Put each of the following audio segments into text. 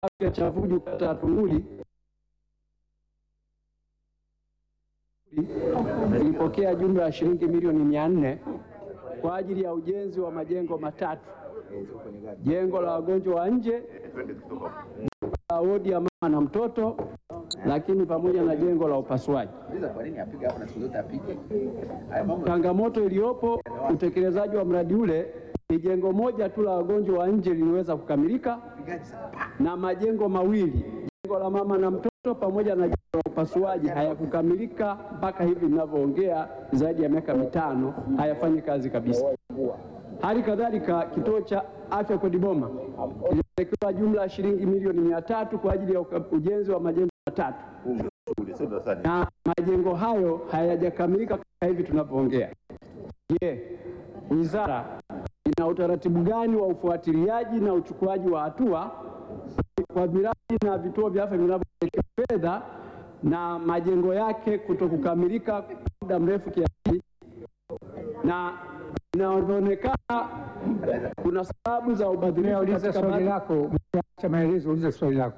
afya Chavuju kata ya Tunguli ilipokea jumla ya shilingi milioni mia nne kwa ajili ya ujenzi wa majengo matatu: jengo la wagonjwa wa nje, la wodi ya mama na mtoto, lakini pamoja na jengo la upasuaji. Changamoto iliyopo utekelezaji wa mradi ule ni jengo moja tu la wagonjwa wa nje liliweza kukamilika na majengo mawili, jengo la mama na mtoto pamoja na jengo la upasuaji hayakukamilika mpaka hivi ninavyoongea, zaidi ya miaka mitano hayafanyi kazi kabisa. Hali kadhalika kituo cha afya Kodiboma kilipelekewa jumla ya shilingi milioni mia tatu kwa ajili ya uka- ujenzi wa majengo matatu na majengo hayo hayajakamilika mpaka hivi tunavyoongea. Je, wizara ina utaratibu gani wa ufuatiliaji na uchukuaji wa hatua kwa miradi na vituo vya afya vinavyowekewa fedha na majengo yake kuto kukamilika kwa muda mrefu kiasi, na inavyoonekana kuna sababu za ubadhirifu Uliza katika swali baadhi lako, acha maelezo, uliza swali lako.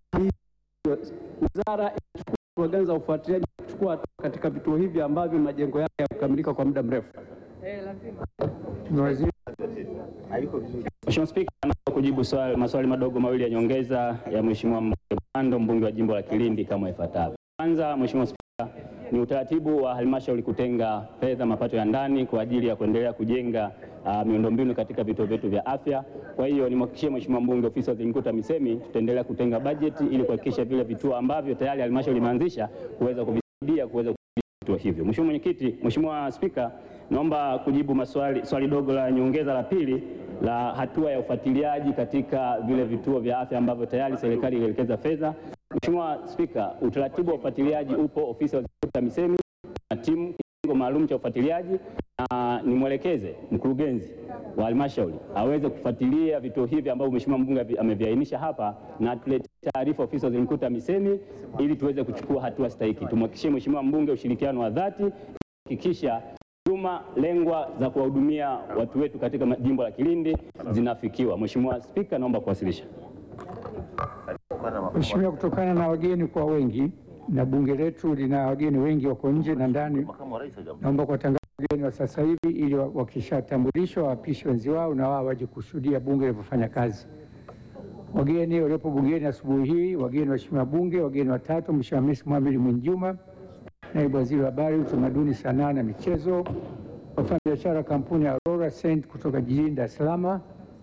wizara inachukua hatua gani za ufuatiliaji na kuchukua hatua katika vituo hivi ambavyo majengo yake yakukamilika kwa muda mrefu? Mheshimiwa Waziri. Mheshimiwa Spika, naomba kujibu swali, maswali madogo mawili ya nyongeza ya Mheshimiwa mbunge Bando, mbunge wa jimbo la Kilindi kama ifuatavyo. Kwanza, Mheshimiwa Spika, ni utaratibu wa halmashauri kutenga fedha mapato ya ndani kwa ajili ya kuendelea kujenga uh, miundombinu katika vituo vyetu vya afya. Kwa hiyo nimhakikishie Mheshimiwa mbunge ofisi ya Waziri Mkuu TAMISEMI tutaendelea kutenga bajeti ili kuhakikisha vile vituo ambavyo tayari halmashauri imeanzisha kuweza kuvisaidia kuweza vituo hivyo. Mheshimiwa Mwenyekiti, Mheshimiwa Spika, naomba kujibu maswali, swali dogo la nyongeza la pili la hatua ya ufuatiliaji katika vile vituo vya afya ambavyo tayari serikali ilielekeza fedha. Mheshimiwa Spika, utaratibu wa ufuatiliaji upo ofisi ya Waziri Mkuu TAMISEMI na timu kitengo maalum cha ufuatiliaji, na nimwelekeze mkurugenzi wa halmashauri aweze kufuatilia vituo hivi ambavyo Mheshimiwa mbunge avi- ameviainisha hapa na tuletee taarifa ofisi ya Waziri Mkuu TAMISEMI ili tuweze kuchukua hatua stahiki. Tumhakikishie Mheshimiwa mbunge ushirikiano wa dhati kuhakikisha huduma lengwa za kuwahudumia watu wetu katika ma- jimbo la Kilindi zinafikiwa. Mheshimiwa Spika, naomba kuwasilisha. Mheshimiwa, kutokana na wageni kwa wengi na bunge letu lina wageni wengi wako nje na ndani, naomba kuwatangaza wageni wa sasa hivi ili wa- wakishatambulishwa waapishe wenzi wao na wao waje kushuhudia bunge linavyofanya kazi. Wageni waliopo bungeni asubuhi hii, wageni waheshimiwa bunge, wageni watatu, Mheshimiwa Hamisi Mohamed Mwinjuma, naibu waziri wa habari, utamaduni, sanaa na michezo, wafanyabiashara kampuni ya Aurora Send kutoka jijini Dar es Salaam,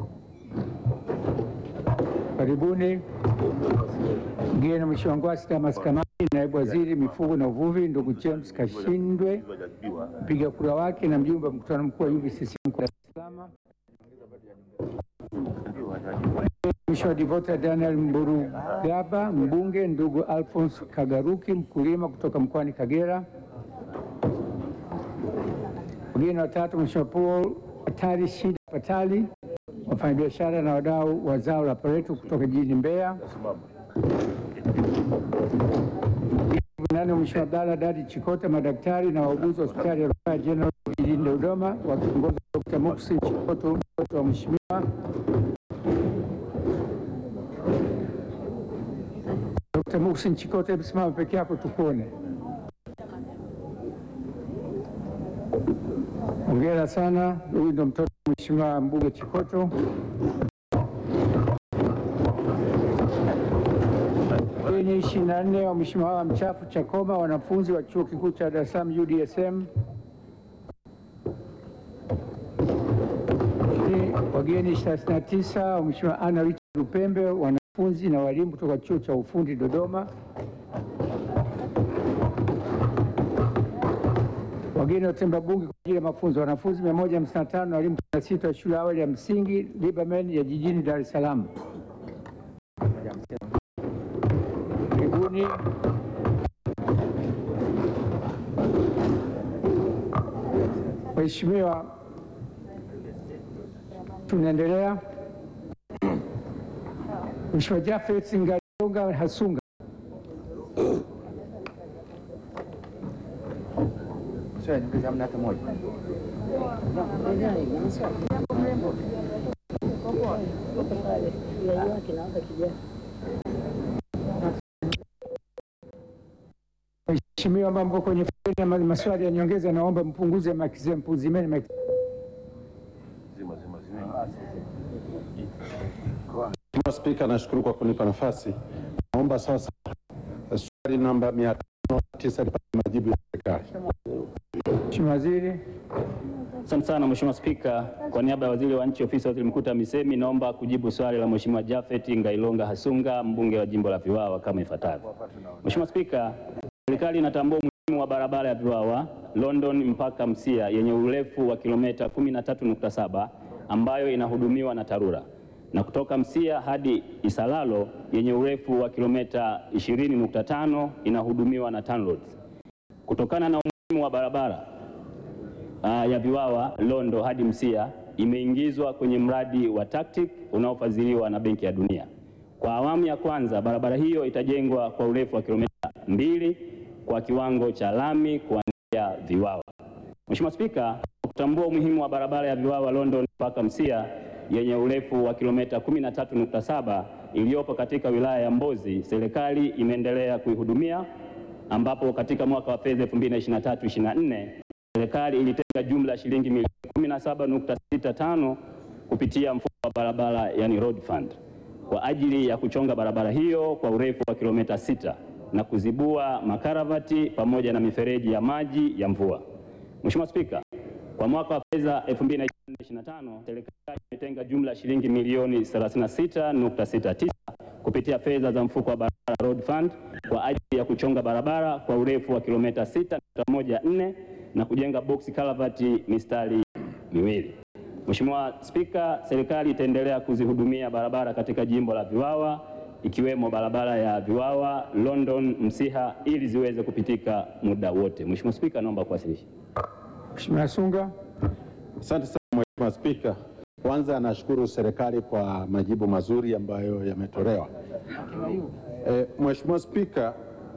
karibuni. Mgeni Mheshimiwa Ngwasi Damas Kamani, naibu waziri mifugo na uvuvi, ndugu James Kashindwe, mpiga kura wake na mjumbe wa mkutano mkuu wa UVCC mkoa wa Dar es Salaam. Mheshimiwa Devota Daniel Mburugaba, mbunge, ndugu Alphonse Kagaruki, mkulima kutoka mkoani Kagera. Wageni watatu, Mheshimiwa Paul Patali Shida Patali, wafanyabiashara na wadau wa zao la pareto kutoka jijini Mbeya. Nane, Mheshimiwa Abdalla Dadi Chikota, madaktari na wauguzi wa hospitali ya rufaa General jijini Dodoma, wakiongozwa na Dr. Muhsin Chikoto, mtoto wa Mheshimiwa Dr. Muhsin Chikoto, hebu simama peke yako tukuone. Hongera sana, huyu ndo mtoto wa Mheshimiwa mbunge Chikoto. Wageni ishirini na nne wa Mheshimiwa Hawa Mchafu Chakoma, wanafunzi wa chuo kikuu cha Dar es Salaam UDSM. Ni Wageni 39 wa Mheshimiwa Anna Richard Lupembe, wanafunzi na walimu kutoka chuo cha ufundi Dodoma. Wageni wa Temba Bunge kwa ajili ya mafunzo, wanafunzi 155 na walimu 16 wa shule ya awali ya msingi Liberman ya jijini Dar es Salaam. Karibuni. Waheshimiwa, tunaendelea. Mheshimiwa Jafet Ngaonga Hasunga. Mheshimiwa ambao mko kwenye foleni ya ma- maswali ya nyongeza, naomba mpunguze mic zenu, mpuzimeni mic. Mheshimiwa Spika, nashukuru kwa kunipa nafasi. Naomba sasa swali namba 509 lipate majibu ya serikali. Mheshimiwa Waziri. Asante sana Mheshimiwa Spika, kwa niaba ya Waziri wa Nchi Ofisi ya Waziri Mkuu TAMISEMI, naomba kujibu swali la Mheshimiwa Japhet Ngailonga Hasunga, mbunge wa jimbo la Viwawa kama ifuatavyo. Mheshimiwa Spika, serikali inatambua umuhimu wa barabara ya Viwawa London mpaka Msia yenye urefu wa kilomita 13.7 ambayo inahudumiwa na TARURA na kutoka Msia hadi Isalalo yenye urefu wa kilomita 20.5 inahudumiwa na TANROADS. Kutokana na umuhimu wa barabara uh, ya Viwawa Londo hadi Msia imeingizwa kwenye mradi wa TACTIC unaofadhiliwa na Benki ya Dunia. Kwa awamu ya kwanza, barabara hiyo itajengwa kwa urefu wa kilomita mbili kwa kiwango cha lami kuanzia Viwawa. Mheshimiwa Spika, kwa kutambua umuhimu wa barabara ya Viwawa London mpaka Msia yenye urefu wa kilomita 13.7 iliyopo katika wilaya ya Mbozi, serikali imeendelea kuihudumia ambapo katika mwaka wa fedha 2023/24 serikali ilitenga jumla ya shilingi milioni 17.65 kupitia mfuko wa barabara yani road fund kwa ajili ya kuchonga barabara hiyo kwa urefu wa kilomita sita na kuzibua makaravati pamoja na mifereji ya maji ya mvua. Mheshimiwa Spika, kwa mwaka wa fedha 2024/25 serikali imetenga jumla ya shilingi milioni 36.69 kupitia fedha za mfuko wa barabara road fund kwa ajili ya kuchonga barabara kwa urefu wa kilomita 6.14 na kujenga box kalavati mistari miwili. Mheshimiwa Spika, serikali itaendelea kuzihudumia barabara katika jimbo la Viwawa ikiwemo barabara ya Viwawa London Msiha ili ziweze kupitika muda wote. Mheshimiwa Spika, naomba kuwasilisha. Mheshimiwa Sunga. Asante sana Mheshimiwa Spika. Kwanza nashukuru serikali kwa majibu mazuri ambayo yametolewa. E, Mheshimiwa Spika,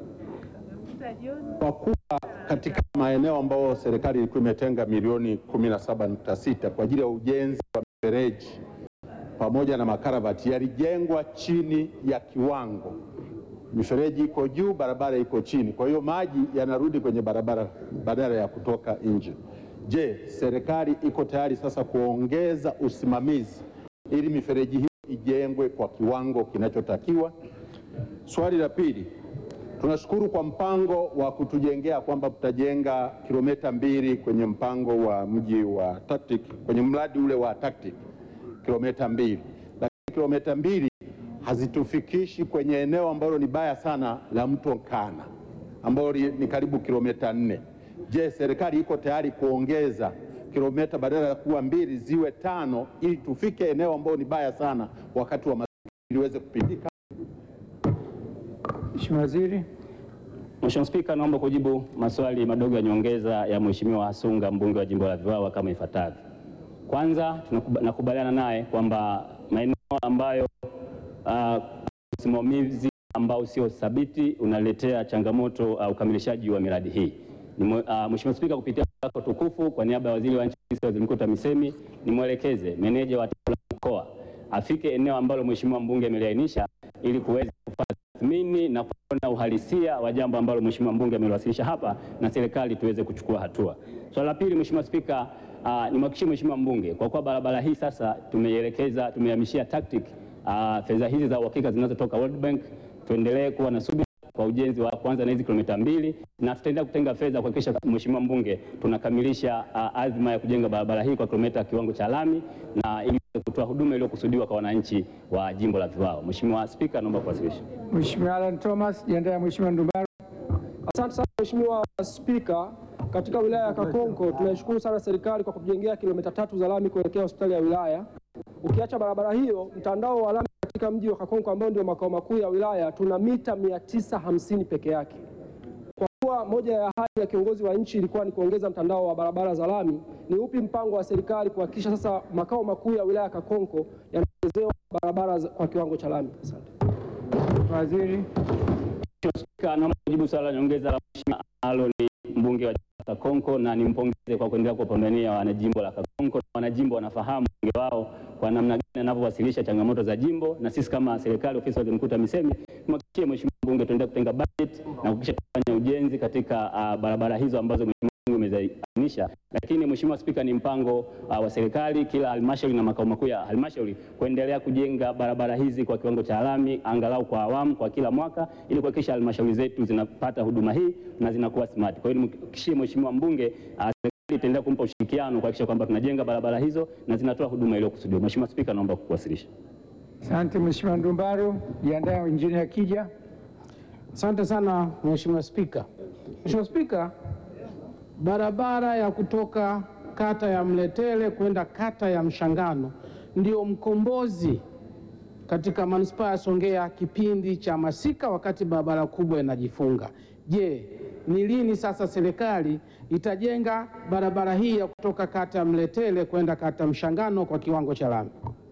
kwa kuwa katika maeneo ambayo serikali ilikuwa imetenga milioni 17.6 kwa ajili ya ujenzi wa mifereji pamoja na makaravati yalijengwa chini ya kiwango. Mifereji iko juu, barabara iko chini, kwa hiyo maji yanarudi kwenye barabara badala ya kutoka nje. Je, serikali iko tayari sasa kuongeza usimamizi ili mifereji hiyo ijengwe kwa kiwango kinachotakiwa? Swali la pili, tunashukuru kwa mpango wa kutujengea kwamba mtajenga kilomita mbili kwenye mpango wa mji wa TACTIC, kwenye mradi ule wa TACTIC kilomita mbili, lakini kilomita mbili hazitufikishi kwenye eneo ambalo ni baya sana la mto Nkana ambalo li- ni karibu kilomita nne. Je, serikali iko tayari kuongeza kilomita badala ya kuwa mbili ziwe tano ili tufike eneo ambalo ni baya sana wakati wa masika iliweze kupitika? Mheshimiwa Waziri. Mheshimiwa Spika, naomba kujibu maswali madogo ya nyongeza ya Mheshimiwa Hasunga, mbunge wa jimbo la Viwawa kama ifuatavyo. Kwanza, tunakuba- nakubaliana naye kwamba maeneo ambayo ah, usimamizi ambao sio thabiti unaletea changamoto uh, ukamilishaji wa miradi hii. Ni mwe- ah, Mheshimiwa Spika, kupitia wako tukufu kwa niaba ya Waziri wa Nchi Ofisi ya Waziri Mkuu TAMISEMI nimwelekeze meneja wa tawala mkoa afike eneo ambalo Mheshimiwa mbunge ameliainisha ili kuweza kufanya tathmini na kuona uhalisia wa jambo ambalo Mheshimiwa mbunge ameliwasilisha hapa na serikali tuweze kuchukua hatua. Swala la pili, Mheshimiwa Spika, uh, nimhakikishie Mheshimiwa mbunge kwa kuwa barabara hii sasa tumeielekeza tumehamishia TACTIC uh, fedha hizi za uhakika zinazotoka World Bank, tuendelee kuwa na subira kwa ujenzi wa kwanza na hizi kilomita mbili na tutaendelea kutenga fedha kuhakikisha Mheshimiwa mbunge tunakamilisha uh, azma ya kujenga barabara hii kwa kilomita kiwango cha lami na ili kutoa huduma iliyokusudiwa kwa wananchi wa jimbo la Viwao. Mheshimiwa Spika, naomba kuwasilisha. Mheshimiwa Alan Thomas, jiandae ya Mheshimiwa Ndumbaro. Asante sana Mheshimiwa Spika. Katika wilaya ya Kakonko tunaishukuru sana serikali kwa kutujengea kilomita tatu za lami kuelekea hospitali ya wilaya. Ukiacha barabara hiyo, mtandao wa lami katika mji wa Kakonko ambao ndio makao makuu ya wilaya tuna mita 950 peke yake. Kwa kuwa moja ya ahadi ya kiongozi wa nchi ilikuwa ni kuongeza mtandao wa barabara za lami, ni upi mpango wa serikali kuhakikisha sasa makao makuu ya wilaya ya Kakonko yanaongezewa barabara za- kwa kiwango cha lami? Asante. Waziri. Mheshimiwa Spika, naomba kujibu swali la nyongeza la Mheshimiwa Aaron mbunge wa Kakonko na nimpongeze kwa kuendelea kupambania wanajimbo la Kakonko. Wanajimbo wanafahamu mbunge wao kwa namna gani anavyowasilisha changamoto za jimbo, na sisi kama serikali, ofisi ya waziri mkuu TAMISEMI, tumhakikishie mheshimiwa mbunge tuendelee kutenga budget na kuhakikisha kufanya ujenzi katika uh, barabara hizo ambazo mheshimiwa mbunge umeziainisha. Lakini mheshimiwa Spika, ni mpango uh, wa serikali kila halmashauri na makao makuu ya halmashauri kuendelea kujenga barabara hizi kwa kiwango cha lami angalau kwa awamu kwa kila mwaka ili kuhakikisha halmashauri zetu zinapata huduma hii na zinakuwa smart. Kwa hiyo nimhakikishie mheshimiwa mbunge uh, serikali itaendelea kumpa ushirikiano kuhakikisha kwamba tunajenga barabara hizo na zinatoa huduma iliyokusudiwa. Mheshimiwa Spika, naomba kuwasilisha. Asante Mheshimiwa Ndumbaro. Jiandae Injinia Kija. Asante sana Mheshimiwa Spika. Mheshimiwa Spika, barabara ya kutoka kata ya Mletele kwenda kata ya Mshangano ndio mkombozi katika manispaa ya Songea kipindi cha masika, wakati barabara kubwa inajifunga. Je, ni lini sasa serikali itajenga barabara hii ya kutoka kata ya Mletele kwenda kata ya Mshangano kwa kiwango cha lami?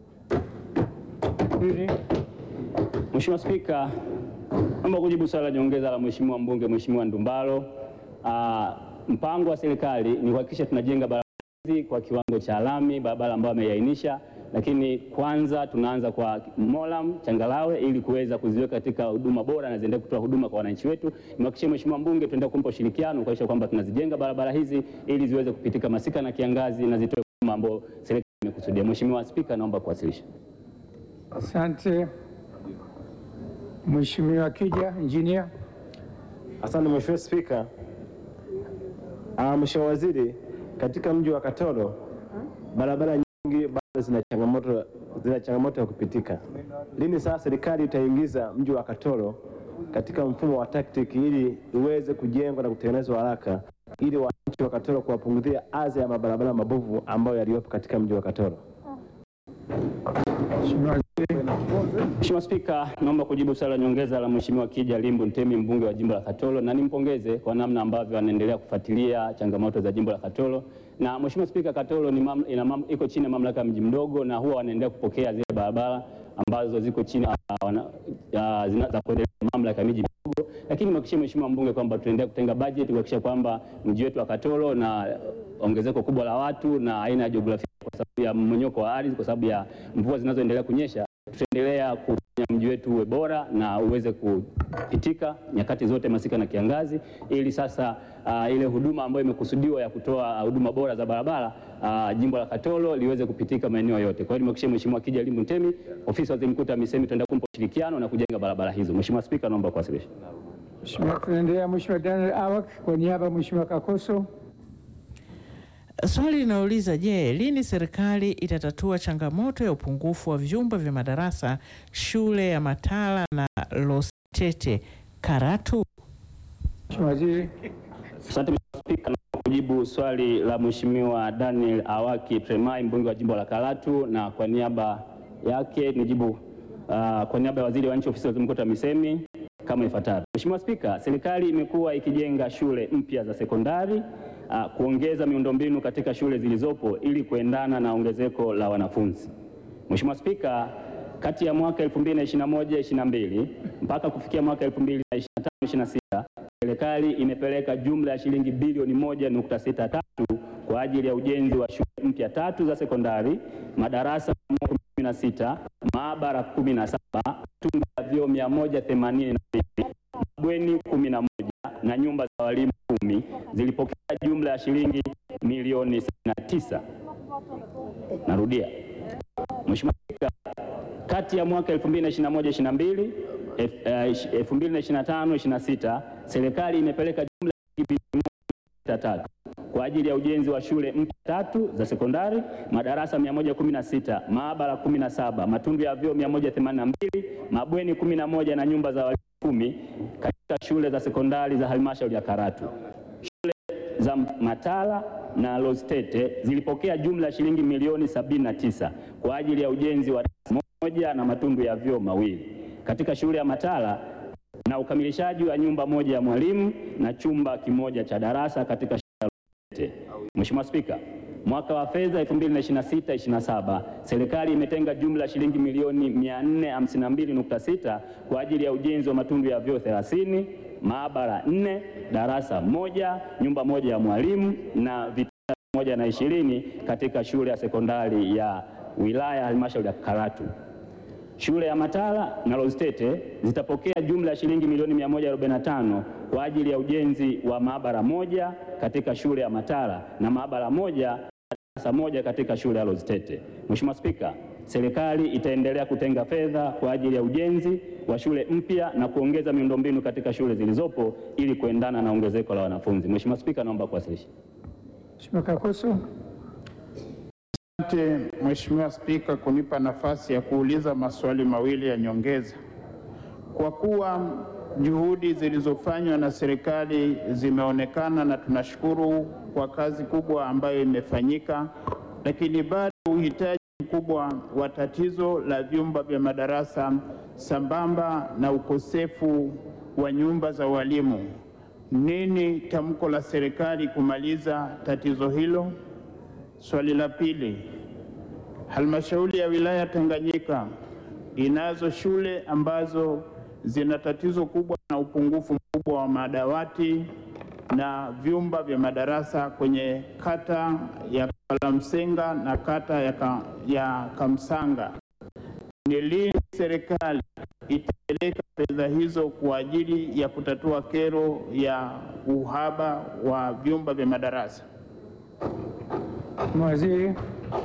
Pili. Mheshimiwa Spika, naomba kujibu swali la nyongeza la Mheshimiwa mbunge Mheshimiwa Ndumbaro. Ah, mpango wa serikali ni kuhakikisha tunajenga barabara hizi kwa kiwango cha lami, barabara ambayo ameiainisha, lakini kwanza tunaanza kwa Molam Changalawe ili kuweza kuziweka katika huduma bora na ziendelee kutoa huduma kwa wananchi wetu. Nimhakikishie Mheshimiwa mbunge tuendelee kumpa ushirikiano kuhakikisha kwamba tunazijenga barabara hizi ili ziweze kupitika masika na kiangazi na zitoe huduma ambayo serikali imekusudia. Mheshimiwa Spika, naomba kuwasilisha. Asante Mheshimiwa Kija. Injinia. Asante Mheshimiwa Spika. Ah, Mheshimiwa Waziri, katika mji wa Katoro barabara nyingi bado zina changamoto zina changamoto ya kupitika. Lini sasa serikali itaingiza mji wa Katoro katika mfumo wa TACTIC ili iweze kujengwa na kutengenezwa haraka ili wananchi wa Katoro kuwapunguzia adha ya mabarabara mabovu ambayo yaliyopo katika mji wa Katoro? Mheshimiwa Waziri. Mheshimiwa Spika, naomba kujibu swali la nyongeza la Mheshimiwa Kija Limbu Ntemi, mbunge wa jimbo la Katoro, na nimpongeze kwa namna ambavyo anaendelea kufuatilia changamoto za jimbo la Katoro. Na Mheshimiwa Spika, Katoro ni mam, ina mam, iko chini ya mamlaka ya mji mdogo, na huwa wanaendelea kupokea zile barabara ambazo ziko chini ya, wana- ya, zina- za kuendelea mamlaka ya miji midogo, lakini nimhakikishie Mheshimiwa mbunge kwamba tunaendelea kutenga bajeti kuhakikisha kwamba mji wetu wa Katoro na ongezeko kubwa la watu na aina ya jiografia kwa sababu ya mmonyoko wa ardhi, kwa sababu ya mvua zinazoendelea kunyesha tutaendelea kufanya mji wetu uwe bora na uweze kupitika nyakati zote masika na kiangazi, ili sasa uh, ile huduma ambayo imekusudiwa ya kutoa uh, huduma bora za barabara uh, jimbo la Katoro liweze kupitika maeneo yote. Kwa hiyo nimhakikishie Mheshimiwa Kija Limbu Ntemi, ofisi ya waziri mkuu TAMISEMI, tutaendelea kumpa ushirikiano na kujenga barabara hizo. Mheshimiwa Spika, naomba kuwasilisha. Mheshimiwa, tunaendelea. Mheshimiwa Daniel Awak kwa niaba ya Mheshimiwa Kakoso. Swali linauliza je, lini serikali itatatua changamoto ya upungufu wa vyumba vya madarasa shule ya Matala na Lostete Karatu? Mheshimiwa Waziri. Asante Mheshimiwa Spika, na kujibu swali la Mheshimiwa Daniel Awaki Tremai, mbunge wa jimbo la Karatu, na kwa niaba yake nijibu uh, kwa niaba ya waziri wa nchi ofisi ya waziri mkuu TAMISEMI kama ifuatavyo. Mheshimiwa Spika, serikali imekuwa ikijenga shule mpya za sekondari uh, kuongeza miundombinu katika shule zilizopo ili kuendana na ongezeko la wanafunzi. Mheshimiwa Spika, kati ya mwaka 2021-22 mpaka kufikia mwaka 2025-26 serikali imepeleka jumla ya shilingi bilioni 1.63 kwa ajili ya ujenzi wa shule mpya tatu za sekondari, madarasa 16, maabara 17, tundu ya vyoo 182, mabweni 11 na nyumba za walimu kumi zilipokea jumla ya shilingi milioni 69. Narudia. Mheshimiwa Spika, kati ya mwaka 2021-22 2025-26 serikali imepeleka jumla ya shilingi bilioni tatu kwa ajili ya ujenzi wa shule mpya tatu za sekondari, madarasa 116, maabara 17, matundu ya vyoo 182, mabweni 11 na nyumba za walimu kumi katika shule za sekondari za halmashauri ya Karatu. Shule za Matala na Lostete zilipokea jumla ya shilingi milioni 79 kwa ajili ya ujenzi wa darasa moja na matundu ya vyoo mawili. Katika shule ya Matala na ukamilishaji wa nyumba moja ya mwalimu na chumba kimoja cha darasa katika shule ya Lostete. Mheshimiwa Spika, mwaka wa fedha 2026/27 serikali imetenga jumla ya shilingi milioni 452.6 kwa ajili ya ujenzi wa matundu ya vyoo 30, maabara nne, darasa moja, nyumba moja ya mwalimu na vitanda moja na ishirini katika shule ya sekondari ya wilaya halmashauri ya Karatu. Shule ya Matala na Lozitete zitapokea jumla ya shilingi milioni 145 kwa ajili ya ujenzi wa maabara moja katika shule ya Matala na maabara moja na darasa moja katika shule ya Lozitete. Mheshimiwa Spika, serikali itaendelea kutenga fedha kwa ajili ya ujenzi wa shule mpya na kuongeza miundombinu katika shule zilizopo ili kuendana na ongezeko la wanafunzi. Mheshimiwa Spika, naomba kuwasilisha. Mheshimiwa Kakoso. Asante Mheshimiwa Spika kunipa nafasi ya kuuliza maswali mawili ya nyongeza. Kwa kuwa juhudi zilizofanywa na serikali zimeonekana na tunashukuru kwa kazi kubwa ambayo imefanyika, lakini bado uhitaji mkubwa wa tatizo la vyumba vya madarasa sambamba na ukosefu wa nyumba za walimu. Nini tamko la serikali kumaliza tatizo hilo? Swali la pili, halmashauri ya wilaya Tanganyika inazo shule ambazo zina tatizo kubwa na upungufu mkubwa wa madawati na vyumba vya madarasa kwenye kata ya Kalamsenga na kata ya, ka, ya Kamsanga. Ni lini serikali itapeleka fedha hizo kwa ajili ya kutatua kero ya uhaba wa vyumba vya madarasa? Mheshimiwa Waziri.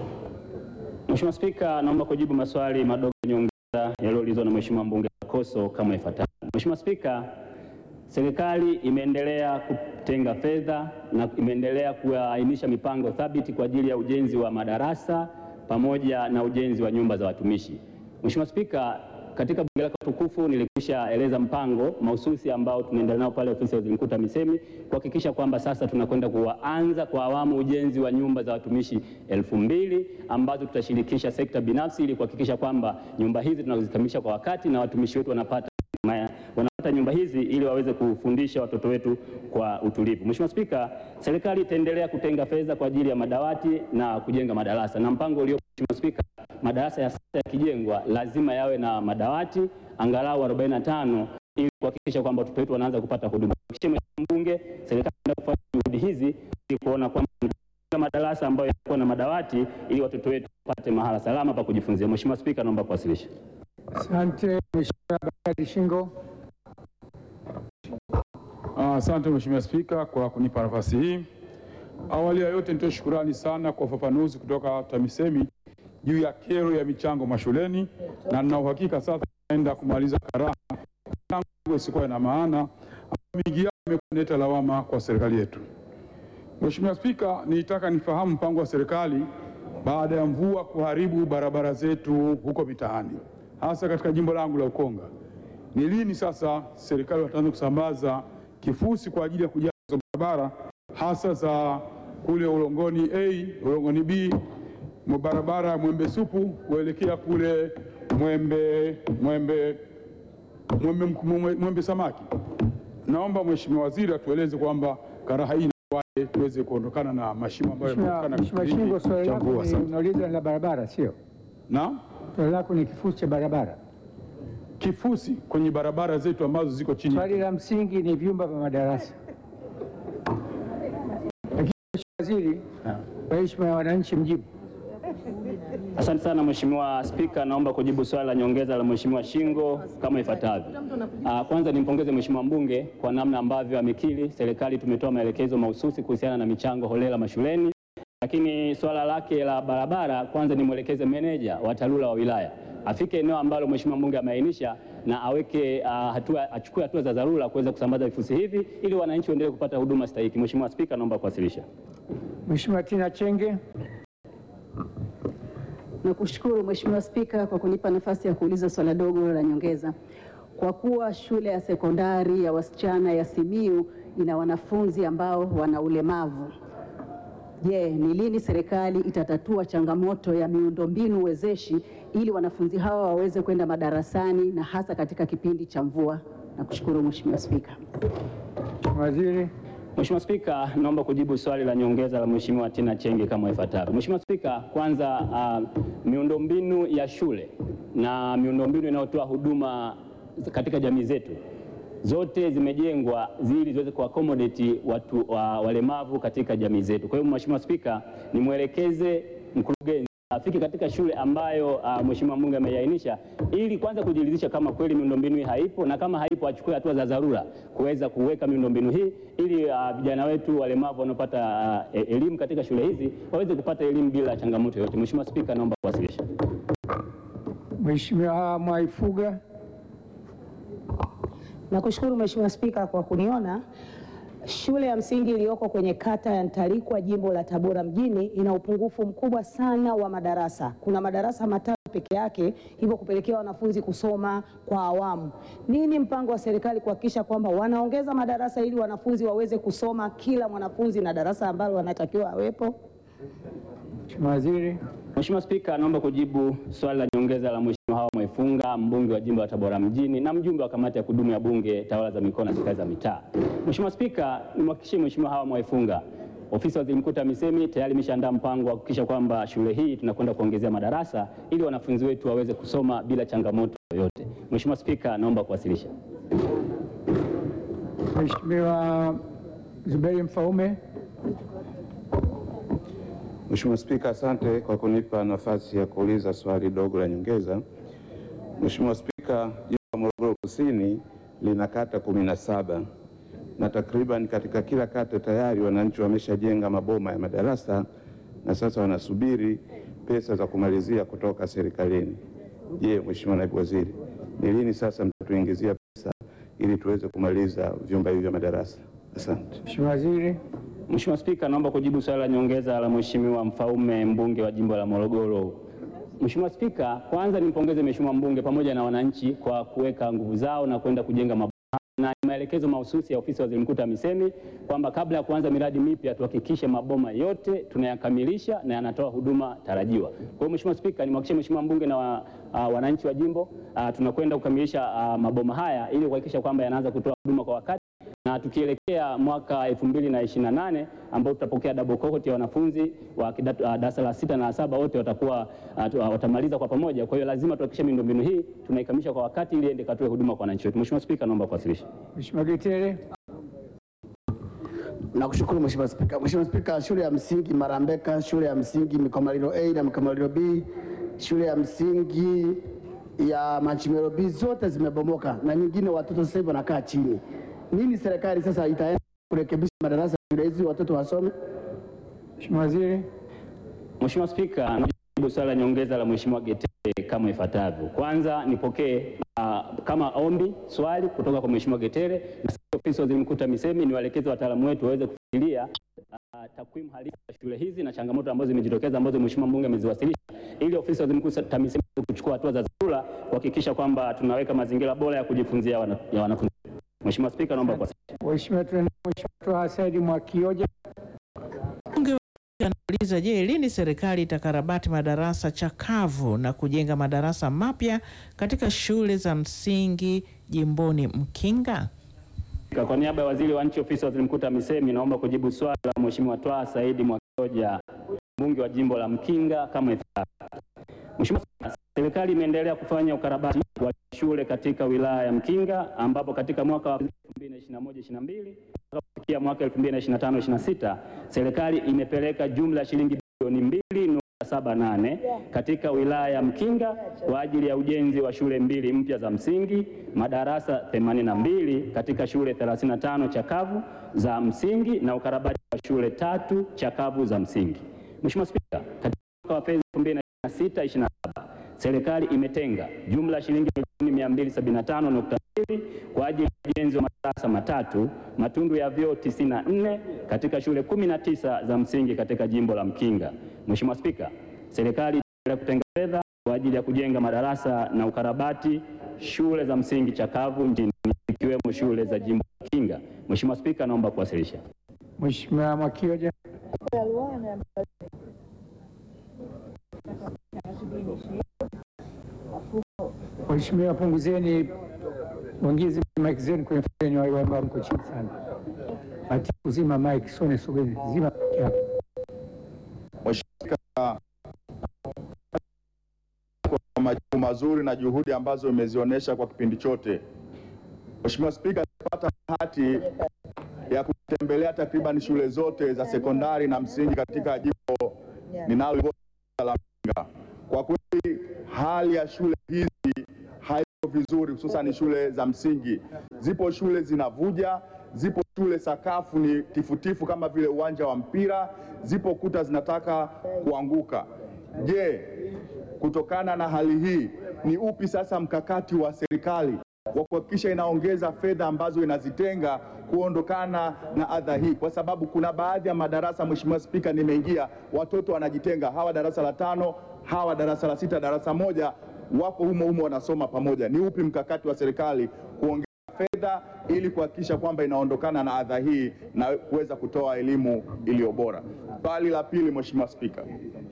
Mheshimiwa Spika, naomba kujibu maswali madogo ya nyongeza yaliyoulizwa na Mheshimiwa mbunge Koso kama ifuatavyo. Mheshimiwa Spika, serikali imeendelea kutenga fedha na imeendelea kuainisha mipango thabiti kwa ajili ya ujenzi wa madarasa pamoja na ujenzi wa nyumba za watumishi. Mheshimiwa Spika, katika bunge lako tukufu nilikwisha eleza mpango mahususi ambao tunaendelea nao pale ofisi ya waziri mkuu TAMISEMI kuhakikisha kwamba sasa tunakwenda kuanza kwa awamu ujenzi wa nyumba za watumishi elfu mbili ambazo tutashirikisha sekta binafsi ili kuhakikisha kwamba nyumba hizi tunazikamilisha kwa wakati na watumishi wetu wanapata maya- wanapata nyumba hizi ili waweze kufundisha watoto wetu kwa utulivu. Mheshimiwa Spika, serikali itaendelea kutenga fedha kwa ajili ya madawati na kujenga madarasa na mpango ulio Mheshimiwa Spika, madarasa ya sasa yakijengwa lazima yawe na madawati angalau 45 ili kuhakikisha kwamba watoto wetu wanaanza kupata huduma. Mheshimiwa Mbunge, serikali inaenda kufanya juhudi hizi ili kuona kwamba tunajenga madarasa ambayo yanakuwa na madawati ili watoto wetu wapate mahala salama pa kujifunzia. Mheshimiwa Spika, naomba kuwasilisha. Asante Mheshimiwa Bakari Shingo. Ah, Asante Mheshimiwa Spika kwa kunipa nafasi hii. Awali ya yote nitoe shukurani sana kwa ufafanuzi kutoka TAMISEMI juu ya kero ya michango mashuleni, na nina uhakika sasa naenda kumaliza karaha michango isikuwa na maana ambayo mingi yao imekuwa inaleta lawama kwa serikali yetu. Mheshimiwa Spika, nilitaka nifahamu mpango wa serikali baada ya mvua kuharibu barabara zetu huko mitaani, hasa katika jimbo langu la Ukonga. Ni lini sasa serikali wataanza kusambaza kifusi kwa ajili ya kujaza hizo barabara hasa za kule Ulongoni A, Ulongoni B, mwa barabara ya Mwembe Supu kuelekea kule Mwembe Mwembe Mwembe, Mwembe, Mwembe Samaki. Naomba Mheshimiwa Waziri atueleze kwamba karaha hii inakuwaje tuweze kuondokana na mashimo ambayo Mheshimiwa yameonekana Mheshimiwa kipindi Shingo, swali cha lako mvua. ni Asante. unauliza la barabara, sio? Naam. Swali lako ni kifusi cha barabara. Kifusi kwenye barabara zetu ambazo ziko chini Swali la msingi ni vyumba vya madarasa. Lakini Mheshimiwa Waziri, kwa heshima ya wananchi, mjibu. Asante sana Mheshimiwa Spika, naomba kujibu swali la nyongeza la Mheshimiwa Shingo kama ifuatavyo. Ah, Kwanza nimpongeze Mheshimiwa mbunge kwa namna ambavyo amekiri serikali tumetoa maelekezo mahususi kuhusiana na michango holela mashuleni, lakini swala lake la barabara, kwanza nimwelekeze meneja wa TARURA wa wilaya afike eneo ambalo Mheshimiwa mbunge ameainisha na aweke ah, hatua, achukue hatua za dharura kuweza kusambaza vifusi hivi ili wananchi waendelee kupata huduma stahiki. Mheshimiwa Spika, naomba kuwasilisha. Mheshimiwa Tina Chenge. Nakushukuru Mheshimiwa Spika kwa kunipa nafasi ya kuuliza swala dogo la nyongeza. Kwa kuwa shule ya sekondari ya wasichana ya Simiyu ina wanafunzi ambao wana ulemavu, je, ni lini serikali itatatua changamoto ya miundombinu wezeshi ili wanafunzi hawa waweze kwenda madarasani na hasa katika kipindi cha mvua? Nakushukuru Mheshimiwa Spika. Waziri. Mheshimiwa Spika, naomba kujibu swali la nyongeza la Mheshimiwa Tina Chenge kama ifuatavyo. Mheshimiwa Spika, kwanza uh, miundombinu ya shule na miundombinu inayotoa huduma katika jamii zetu zote zimejengwa ili ziweze kuaccommodate watu wa walemavu katika jamii zetu. Kwa hiyo Mheshimiwa Spika, nimwelekeze mkurugenzi afike katika shule ambayo uh, Mheshimiwa mbunge ameiainisha ili kwanza kujiridhisha kama kweli miundombinu hii haipo na kama haipo achukue hatua za dharura kuweza kuweka miundombinu hii ili uh, vijana wetu walemavu wanaopata uh, elimu katika shule hizi waweze kupata elimu bila changamoto yoyote. Mheshimiwa Spika, naomba kuwasilisha. Mheshimiwa Mwaifuga. Nakushukuru Mheshimiwa Spika kwa kuniona. Shule ya msingi iliyoko kwenye kata ya Ntalikwa jimbo la Tabora mjini ina upungufu mkubwa sana wa madarasa. Kuna madarasa matatu peke yake, hivyo kupelekea wanafunzi kusoma kwa awamu. Nini mpango wa serikali kuhakikisha kwamba wanaongeza madarasa ili wanafunzi waweze kusoma kila mwanafunzi na darasa ambalo wanatakiwa awepo? Mheshimiwa Waziri. Mheshimiwa Spika, naomba kujibu swali la nyongeza la Mheshimiwa Hawa Mwaifunga, mbunge wa jimbo la Tabora mjini na mjumbe wa kamati ya kudumu ya Bunge, tawala za mikoa na serikali za mitaa. Mheshimiwa Spika, nimhakikishie Mheshimiwa Hawa Mwaifunga, ofisi ya waziri mkuu TAMISEMI tayari imeshaandaa mpango wa kuhakikisha kwamba shule hii tunakwenda kuongezea madarasa ili wanafunzi wetu waweze kusoma bila changamoto yoyote. Mheshimiwa Spika, naomba kuwasilisha. Mheshimiwa Zuberi Mfaume. Mheshimiwa Spika, asante kwa kunipa nafasi ya kuuliza swali dogo la nyongeza. Mheshimiwa Spika, jimbo la Morogoro Kusini lina kata kumi na saba na takriban katika kila kata tayari wananchi wameshajenga maboma ya madarasa na sasa wanasubiri pesa za kumalizia kutoka serikalini. Je, Mheshimiwa Naibu Waziri, ni lini sasa mtatuingizia pesa ili tuweze kumaliza vyumba hivi vya madarasa? Asante. Mheshimiwa Waziri. Mheshimiwa Spika, naomba kujibu swali la nyongeza la Mheshimiwa Mfaume, mbunge wa jimbo la Morogoro. Mheshimiwa Spika, kwanza nimpongeze Mheshimiwa mbunge pamoja na wananchi kwa kuweka nguvu zao na kwenda kujenga maboma na ni maelekezo mahususi ya ofisi ya waziri mkuu TAMISEMI kwamba kabla ya kuanza miradi mipya tuhakikishe maboma yote tunayakamilisha na yanatoa huduma tarajiwa. Kwa hiyo Mheshimiwa Spika, nimhakikishie Mheshimiwa mbunge na wa, uh, wananchi wa jimbo uh, tunakwenda kukamilisha uh, maboma haya ili kuhakikisha kwamba yanaanza kutoa huduma kwa wakati na tukielekea mwaka 2028 ambao tutapokea double cohort ya wanafunzi wa kidato- uh, darasa la sita na la saba wote watakuwa uh, tu- uh, watamaliza kwa pamoja. Kwa hiyo lazima tuhakikishe miundombinu hii tunaikamilisha kwa wakati ili iende katoe huduma kwa wananchi wetu. Mheshimiwa Spika, naomba kuwasilisha. Mheshimiwa Getere. Nakushukuru Mheshimiwa Spika. Mheshimiwa Spika, shule ya msingi Marambeka, shule ya msingi Mikomalilo A na Mikomalilo B, shule ya msingi ya Machimero B zote zimebomoka na nyingine watoto sasa hivi wanakaa chini. Nini serikali sasa itaenda kurekebisha madarasa ya shule hizi watoto wasome? Mheshimiwa Waziri. Mheshimiwa Spika, najibu swali la nyongeza la Mheshimiwa Getere kama ifuatavyo. Kwanza nipokee uh, kama ombi swali kutoka kwa Mheshimiwa Getere na sisi ofisi ya waziri mkuu TAMISEMI ni waelekeze wataalamu wetu waweze kufikiria uh, takwimu halisi za shule hizi na changamoto ambazo zimejitokeza ambazo Mheshimiwa mbunge ameziwasilisha ili ofisi ya waziri mkuu TAMISEMI iweze kuchukua hatua za dharura kuhakikisha kwamba tunaweka mazingira bora ya kujifunzia wana, ya wanafunzi. Mheshimiwa Spika, naomba kuwasilisha. Mheshimiwa tunaendelea. Mheshimiwa Twaha Said Mwakioja. Mbunge anauliza, je, lini serikali itakarabati madarasa chakavu na kujenga madarasa mapya katika shule za msingi jimboni Mkinga? Kwa niaba ya waziri wa nchi ofisi ya waziri mkuu TAMISEMI naomba kujibu swali la Mheshimiwa Twaha Saidi Mwakioja mbunge wa jimbo la Mkinga kama ifuatavyo. Mheshimiwa Spika, serikali imeendelea kufanya ukarabati wa shule katika wilaya ya Mkinga ambapo katika mwaka wa 2021-22 mpaka kufikia mwaka 2025-26 serikali imepeleka jumla ya shilingi bilioni 2.78 katika wilaya ya Mkinga kwa ajili ya ujenzi wa shule mbili mpya za msingi, madarasa 82 katika shule 35 chakavu za msingi na ukarabati wa shule tatu chakavu za msingi. Mheshimiwa Spika, katika mwaka wa fedha 2026/27 serikali imetenga jumla ya shilingi milioni 275.2 kwa ajili ya ujenzi wa madarasa matatu, matundu ya vyoo 94 katika shule 19 za msingi katika jimbo la Mkinga. Mheshimiwa Spika, serikali itaendelea kutenga fedha kwa ajili ya kujenga madarasa na ukarabati shule za msingi chakavu nchini ikiwemo shule za jimbo la Mkinga. Mheshimiwa Spika, naomba kuwasilisha. Mheshimiwa Mwakioja. Mheshimiwa, punguzeni, ongezi mic zenu kwenye foleni, wale ambao mko chini sana. Ati kuzima mic, sone sogeni, zima mic yako. Mheshimiwa kwa majibu mazuri na juhudi ambazo umezionyesha kwa kipindi chote. Mheshimiwa Spika, nimepata bahati ya kutembelea takriban shule zote za sekondari na msingi katika jimbo ninalo la Mkinga. Kwa kweli hali ya shule hizi haiko vizuri, hususan shule za msingi. Zipo shule zinavuja, zipo shule sakafu ni tifutifu kama vile uwanja wa mpira, zipo kuta zinataka kuanguka. Je, kutokana na hali hii ni upi sasa mkakati wa serikali wa kuhakikisha inaongeza fedha ambazo inazitenga kuondokana na adha hii, kwa sababu kuna baadhi ya madarasa, Mheshimiwa Spika, nimeingia watoto wanajitenga, hawa darasa la tano, hawa darasa la sita, darasa moja, wapo humo humo wanasoma pamoja. Ni upi mkakati wa serikali kuongeza fedha ili kuhakikisha kwamba inaondokana na adha hii na kuweza kutoa elimu iliyo bora? Swali la pili, Mheshimiwa Spika,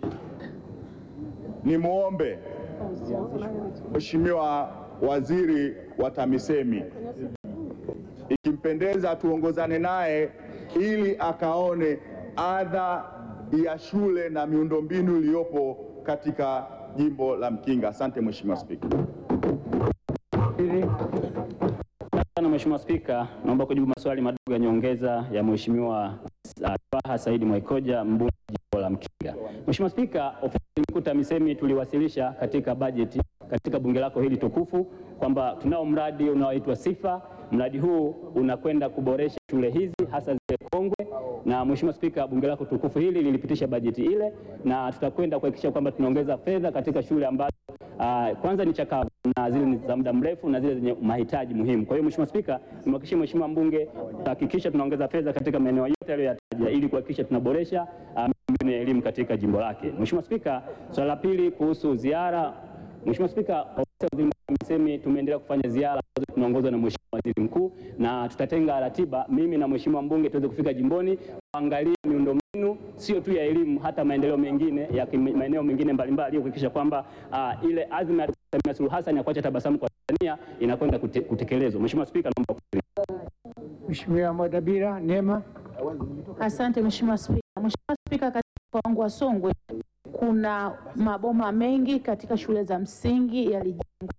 nimwombe Mheshimiwa Waziri wa TAMISEMI ikimpendeza tuongozane naye ili akaone adha ya shule na miundombinu iliyopo katika jimbo la Mkinga. Asante Mheshimiwa Spika. sana Mheshimiwa Spika, naomba kujibu maswali madogo ya nyongeza ya Mheshimiwa uh, Twaha Saidi Mwaikoja mbunge wa jimbo la Mkinga. Mheshimiwa Spika, ofisi mkuu TAMISEMI tuliwasilisha katika bajeti katika bunge lako hili tukufu kwamba tunao mradi unaoitwa Sifa. Mradi huu unakwenda kuboresha shule hizi hasa zile kongwe, na Mheshimiwa Spika, bunge lako tukufu hili lilipitisha bajeti ile, na tutakwenda kuhakikisha kwamba tunaongeza fedha katika shule ambazo uh, kwanza ni chakavu na zile ni za muda mrefu na zile zenye mahitaji muhimu. Kwa hiyo Mheshimiwa Spika, nimhakikishie Mheshimiwa mbunge tutahakikisha tunaongeza fedha katika maeneo yote aliyoyataja ili kuhakikisha tunaboresha uh, miundombinu ya elimu katika jimbo lake. Mheshimiwa Spika, swala la pili kuhusu ziara. Mheshimiwa Spika, ofisi ya Waziri Mkuu TAMISEMI tumeendelea kufanya ziara ambazo tunaongozwa na Mheshimiwa Waziri Mkuu na tutatenga ratiba mimi na Mheshimiwa mbunge tuweze kufika jimboni kuangalia miundombinu sio tu ya elimu, hata maendeleo mengine ya kimi- maeneo mengine mbalimbali ili kuhakikisha kwamba uh, ile azma ya Dkt. Samia Suluhu Hassan ya kuacha tabasamu kwa Tanzania inakwenda kute, kutekelezwa. Mheshimiwa Spika, naomba kuuliza. Mheshimiwa Mwadabira Neema. Asante Mheshimiwa Spika. Mheshimiwa Spika, katika mkoa wangu wa Songwe kuna maboma mengi katika shule za msingi yalijengwa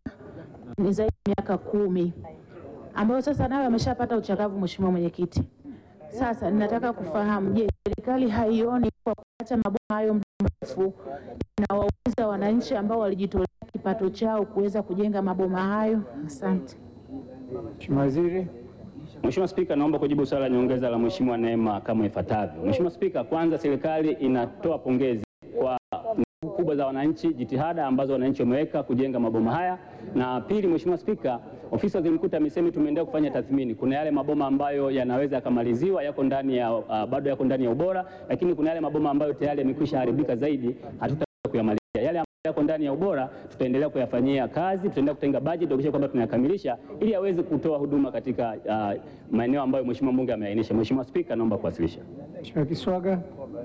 ni zaidi ya miaka kumi ambayo sasa nayo yameshapata uchakavu. Mheshimiwa Mwenyekiti, sasa ninataka kufahamu, je, serikali haioni kwa kuacha maboma hayo muda mrefu inawaumiza wananchi ambao walijitolea kipato chao kuweza kujenga maboma hayo? Asante. Mheshimiwa Waziri. Mheshimiwa Spika, naomba kujibu swali la nyongeza la Mheshimiwa Neema kama ifuatavyo. Mheshimiwa Spika, kwanza serikali inatoa pongezi kwa nguvu kubwa za wananchi, jitihada ambazo wananchi wameweka kujenga maboma haya, na pili, Mheshimiwa Spika, ofisi ya Waziri Mkuu TAMISEMI tumeendelea kufanya tathmini. Kuna yale maboma ambayo yanaweza yakamaliziwa, yako ndani ya uh, bado yako ndani ya ubora, lakini kuna yale maboma ambayo tayari yamekwisha haribika zaidi, hatutaweza kuyamalizia. Yale ambayo yako ndani ya ubora tutaendelea kuyafanyia kazi, tutaendelea kutenga bajeti kuhakikisha kwamba tunayakamilisha ili aweze kutoa huduma katika uh, maeneo ambayo Mheshimiwa mbunge ameainisha. Mheshimiwa Spika, naomba kuwasilisha. Mheshimiwa Kiswaga.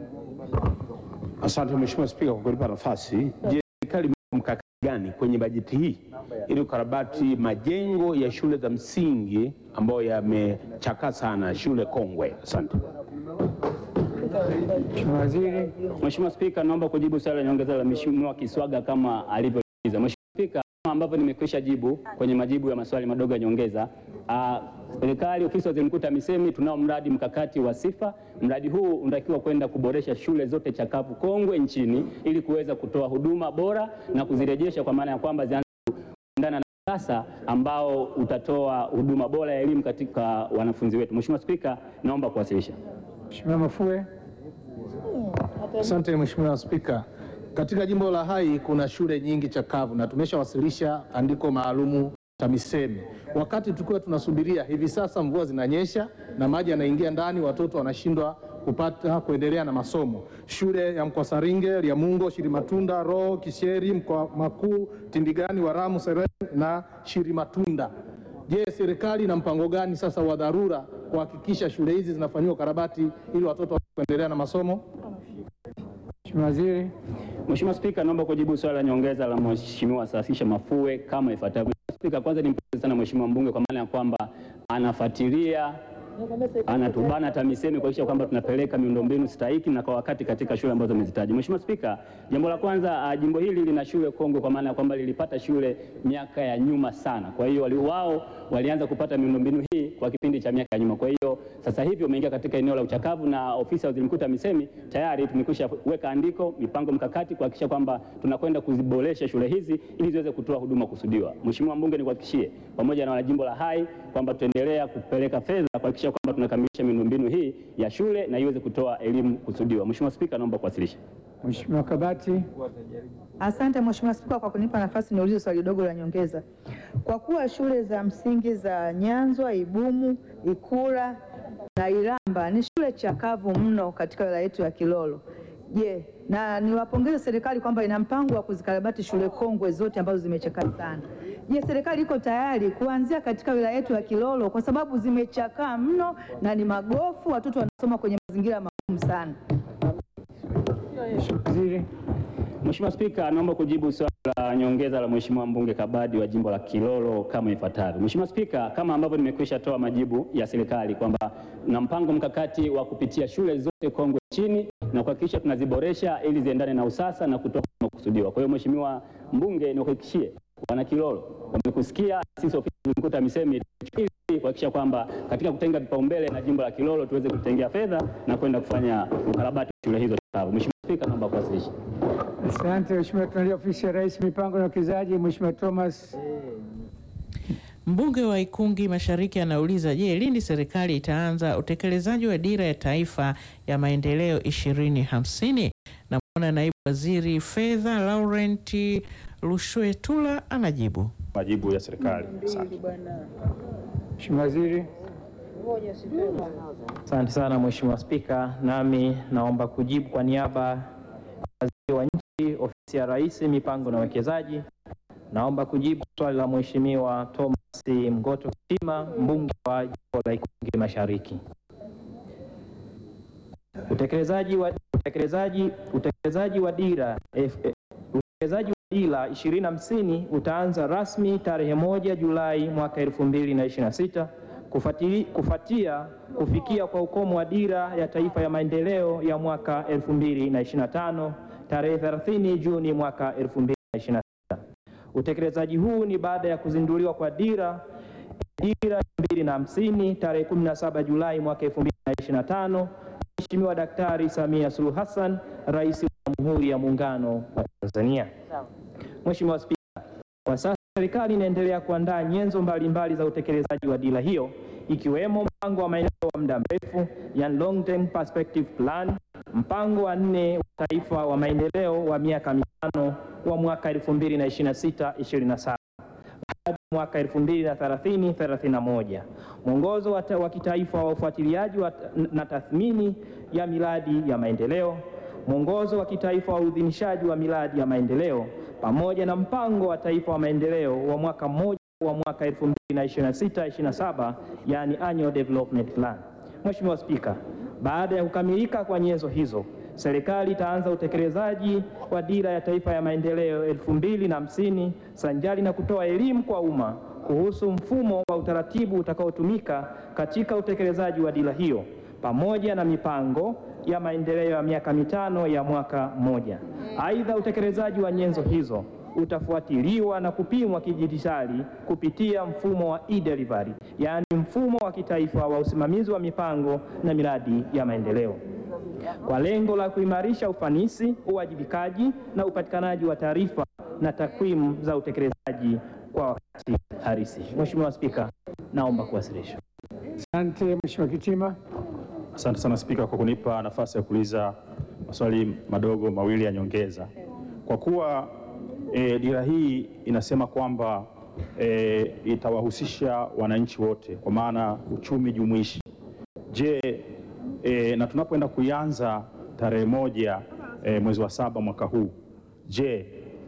Asante Mheshimiwa Spika kwa kunipa nafasi. Je, serikali imeweka mkakati gani kwenye bajeti hii ili kukarabati majengo ya shule za msingi ambayo yamechakaa sana, shule kongwe? Asante. Mheshimiwa Waziri. Mheshimiwa Spika, naomba kujibu swali la nyongeza la Mheshimiwa Kiswaga kama alivyouliza. Mheshimiwa Spika, kama ambavyo nimekwisha jibu kwenye majibu ya maswali madogo ya nyongeza, ah, serikali ofisi ya Waziri Mkuu TAMISEMI tunao mradi mkakati wa Sifa. Mradi huu unatakiwa kwenda kuboresha shule zote chakavu kongwe nchini ili kuweza kutoa huduma bora na kuzirejesha kwa maana ya kwamba zianze kuendana na sasa ambao utatoa huduma bora ya elimu katika wanafunzi wetu. Mheshimiwa Spika, naomba kuwasilisha. Mheshimiwa Mafue. Asante Mheshimiwa Spika. Katika jimbo la Hai kuna shule nyingi chakavu na tumeshawasilisha andiko maalumu TAMISEMI. Wakati tukiwa tunasubiria, hivi sasa mvua zinanyesha na maji yanaingia ndani, watoto wanashindwa kupata kuendelea na masomo. Shule ya Mkwasaringe, Lyamungo, Shirimatunda, Roho, Kisheri, Mkoa Makuu, Tindigani, Waramu, Sereni na Shirimatunda. Je, serikali ina mpango gani sasa wa dharura kuhakikisha shule hizi zinafanyiwa ukarabati ili watoto waweze kuendelea na masomo? Mheshimiwa Waziri. Mheshimiwa Spika, naomba kujibu swali la nyongeza la Mheshimiwa Saasisha Mafue kama ifuatavyo. Mheshimiwa Spika, kwanza nimpongeze sana Mheshimiwa mbunge kwa maana ya kwamba anafuatilia anatubana TAMISEMI kuhakikisha kwamba tunapeleka miundombinu stahiki na kwa wakati katika shule ambazo amezitaja. Mheshimiwa Spika, jambo la kwanza, uh, jimbo hili lina shule kongwe kwa maana ya kwamba lilipata shule miaka ya nyuma sana. Kwa hiyo wali- wao walianza kupata miundombinu hii kwa kwa kipindi cha miaka ya nyuma. Kwa hiyo sasa hivi umeingia katika eneo la uchakavu, na ofisi ya waziri mkuu TAMISEMI tayari tumekwisha weka andiko, mipango mkakati kuhakikisha kwamba tunakwenda kuziboresha shule hizi ili ziweze kutoa huduma kusudiwa. Mheshimiwa mbunge, nikuhakikishie pamoja na wanajimbo la Hai kwamba tutaendelea kupeleka fedha kuhakikisha kwamba tunakamilisha miundombinu hii ya shule na iweze kutoa elimu kusudiwa. Mheshimiwa Spika, naomba kuwasilisha. Mheshimiwa Kabati. Asante Mheshimiwa Spika kwa kunipa nafasi niulize swali dogo la nyongeza. Kwa kuwa shule za msingi za Nyanzwa, Ibumu, Ikura na Iramba ni shule chakavu mno katika wilaya yetu ya Kilolo. Je, na niwapongeze serikali kwamba ina mpango wa kuzikarabati shule kongwe zote ambazo zimechakaa sana. Je, serikali iko tayari kuanzia katika wilaya yetu ya Kilolo kwa sababu zimechakaa mno na ni magofu, watoto wanasoma kwenye mazingira magumu sana. Mheshimiwa Spika, naomba kujibu swali la nyongeza la Mheshimiwa mbunge Kabadi wa jimbo la Kilolo kama ifuatavyo. Mheshimiwa Spika, kama ambavyo nimekwisha toa majibu ya serikali kwamba na mpango mkakati wa kupitia shule zote kongwe nchini na kuhakikisha tunaziboresha ili ziendane na usasa na kutoa huduma kusudiwa. Kwa hiyo Mheshimiwa mbunge, nikuhakikishie wana Kilolo wamekusikia, sisi ofisi ya mkuu TAMISEMI ili kuhakikisha kwamba katika kutenga vipaumbele na jimbo la Kilolo tuweze kutengea fedha na kwenda kufanya ukarabati wa shule hizo chakavu. Mheshimiwa Spika, naomba kuwasilisha. Asante Mheshimiwa. Tunalia ofisi ya Rais mipango na uwekezaji, Mheshimiwa Thomas. Mbunge wa Ikungi Mashariki anauliza, je, lini serikali itaanza utekelezaji wa dira ya taifa ya maendeleo 2050? Namwona naibu waziri fedha Laurent Lushwetula anajibu. Majibu ya serikali. Asante. Mheshimiwa Waziri. Asante sana Mheshimiwa Spika, nami naomba kujibu kwa niaba ya waziri wa nchi ofisi ya Rais mipango na uwekezaji. Naomba kujibu swali la Mheshimiwa Thomas Mgoto Sima, mbunge wa jimbo la Ikungi Mashariki. Utekelezaji wa utekelezaji utekelezaji wa dira F- eh, utekelezaji wa dira 2050 utaanza rasmi tarehe moja Julai mwaka 2026 kufuatili- kufuatia kufikia kwa ukomo wa dira ya taifa ya maendeleo ya mwaka 2025 tarehe 30 Juni mwaka 2026. Utekelezaji huu ni baada ya kuzinduliwa kwa dira dira 2050 tarehe 17 Julai mwaka 2025 Mheshimiwa Daktari Samia Suluhu Hassan, Rais wa Jamhuri ya Muungano wa Tanzania. Mheshimiwa Spika, kwa sasa serikali inaendelea kuandaa nyenzo mbalimbali za utekelezaji wa dira hiyo ikiwemo mpango wa maendeleo wa muda mrefu, yani long term perspective plan, mpango wa nne wa taifa wa maendeleo wa miaka mitano wa mwaka 2026-2027 hadi mwaka 2030-31, mwongozo wa ta- wa kitaifa wa ufuatiliaji wa ta- na tathmini ya miradi ya maendeleo, mwongozo wa kitaifa wa uidhinishaji wa miradi ya maendeleo pamoja na mpango wa taifa wa maendeleo wa mwaka mmoja wa mwaka 2026-27, yani annual development plan. Mheshimiwa Spika, baada ya kukamilika kwa nyenzo hizo, serikali itaanza utekelezaji wa dira ya taifa ya maendeleo 2050 sanjari na kutoa elimu kwa umma kuhusu mfumo wa utaratibu utakaotumika katika utekelezaji wa dira hiyo pamoja na mipango ya maendeleo ya miaka mitano ya mwaka mmoja. Aidha, utekelezaji wa nyenzo hizo utafuatiliwa na kupimwa kidijitali kupitia mfumo wa e-delivery, yaani mfumo wa kitaifa wa usimamizi wa mipango na miradi ya maendeleo kwa lengo la kuimarisha ufanisi, uwajibikaji na upatikanaji wa taarifa na takwimu za utekelezaji kwa wakati halisi. Mheshimiwa Spika, naomba kuwasilisha. Asante Mheshimiwa Kitima. Asante sana Spika kwa kunipa nafasi ya kuuliza maswali madogo mawili ya nyongeza. Kwa kuwa e, dira hii inasema kwamba e, itawahusisha wananchi wote kwa maana uchumi jumuishi. Je, e, na tunapoenda kuianza tarehe moja e, mwezi wa saba mwaka huu, je,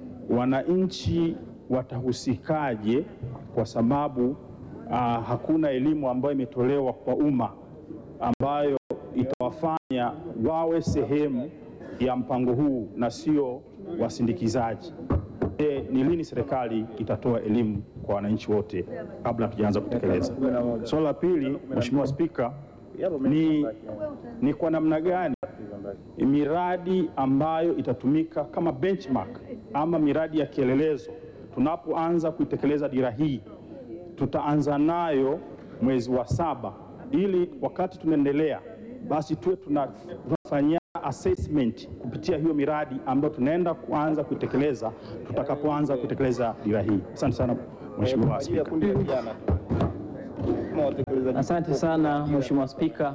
wananchi watahusikaje kwa sababu ah, hakuna elimu ambayo imetolewa kwa umma ambayo itawafanya wawe sehemu ya mpango huu na sio wasindikizaji. Je, ni lini serikali itatoa elimu kwa wananchi wote kabla hatujaanza kutekeleza? Swala la pili, Mheshimiwa Spika, ni, ni kwa namna gani miradi ambayo itatumika kama benchmark ama miradi ya kielelezo tunapoanza kuitekeleza dira hii tutaanza nayo mwezi wa saba, ili wakati tunaendelea basi tuwe tuna- tunafanyia assessment kupitia hiyo miradi ambayo tunaenda kuanza kuitekeleza tutakapoanza kutekeleza dira hii. Asante sana Mheshimiwa Spika. Asante sana Mheshimiwa Spika.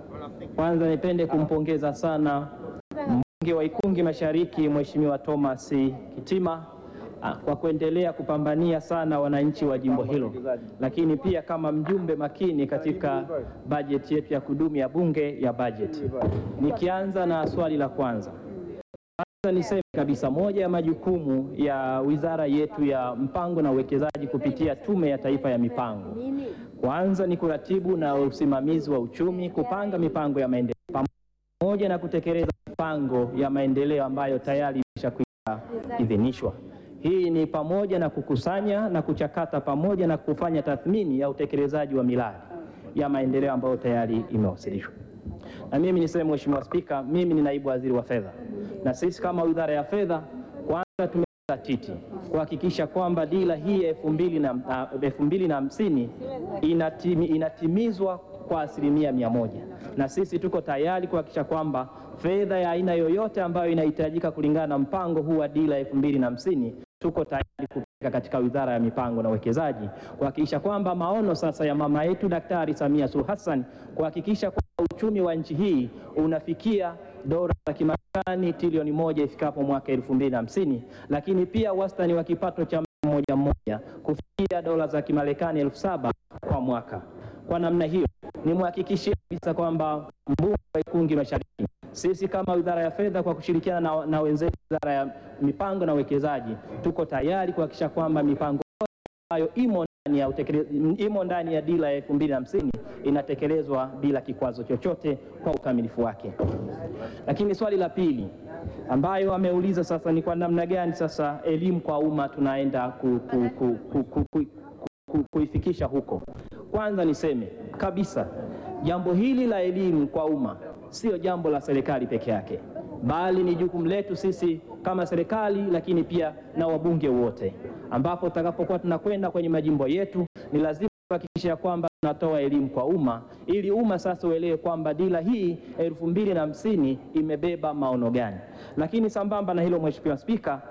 Kwanza nipende kumpongeza sana mbunge wa Ikungi Mashariki Mheshimiwa Thomas Kitima ah, kwa kuendelea kupambania sana wananchi wa jimbo hilo, lakini pia kama mjumbe makini katika bajeti yetu ya kudumu ya Bunge ya bajeti. Nikianza na swali la kwanza. Kwanza niseme kabisa moja ya majukumu ya wizara yetu ya mpango na uwekezaji kupitia Tume ya Taifa ya Mipango, kwanza ni kuratibu na usimamizi wa uchumi, kupanga mipango ya maendeleo pamoja na kutekeleza mipango ya maendeleo ambayo tayari imeshakwisha idhinishwa. Hii ni pamoja na kukusanya na kuchakata pamoja na kufanya tathmini ya utekelezaji wa miradi ya maendeleo ambayo tayari imewasilishwa. Na mimi niseme Mheshimiwa Spika, mimi ni naibu waziri wa fedha, na sisi kama wizara ya fedha kwanza tumejizatiti kuhakikisha kwamba dira hii ya elfu mbili na ah, elfu mbili na hamsini inatimi, inatimizwa kwa asilimia mia moja, na sisi tuko tayari kuhakikisha kwamba fedha ya aina yoyote ambayo inahitajika kulingana na mpango huu wa dira elfu mbili na hamsini tuko tayari kupeleka katika wizara ya mipango na uwekezaji kuhakikisha kwamba maono sasa ya mama yetu Daktari Samia Suluhu Hassan kuhakikisha kwamba uchumi wa nchi hii unafikia dola za Kimarekani trilioni moja ifikapo mwaka elfu mbili na hamsini, lakini pia wastani wa kipato cha mtu mmoja mmoja kufikia dola za Kimarekani elfu saba kwa mwaka. Kwa namna hiyo nimhakikishie kabisa kwamba mbunge wa Ikungi Mashariki, sisi kama wizara ya fedha kwa kushirikiana na, na wenzetu wizara ya mipango na uwekezaji tuko tayari kuhakikisha kwamba mipango yote ambayo imo ndani ya utekele- imo ndani ya dira ya elfu mbili na hamsini inatekelezwa bila kikwazo chochote kwa ukamilifu wake. Lakini swali la pili ambayo ameuliza sasa ni kwa namna gani sasa elimu kwa umma tunaenda ku, ku, ku, ku, ku, ku, ku, kuifikisha huko. Kwanza niseme kabisa jambo hili la elimu kwa umma sio jambo la serikali peke yake, bali ni jukumu letu sisi kama serikali, lakini pia na wabunge wote, ambapo tutakapokuwa tunakwenda kwenye majimbo yetu ni lazima kuhakikisha kwamba tunatoa elimu kwa umma ili umma sasa uelewe kwamba dira hii elfu mbili na hamsini imebeba maono gani. Lakini sambamba na hilo, Mheshimiwa Spika,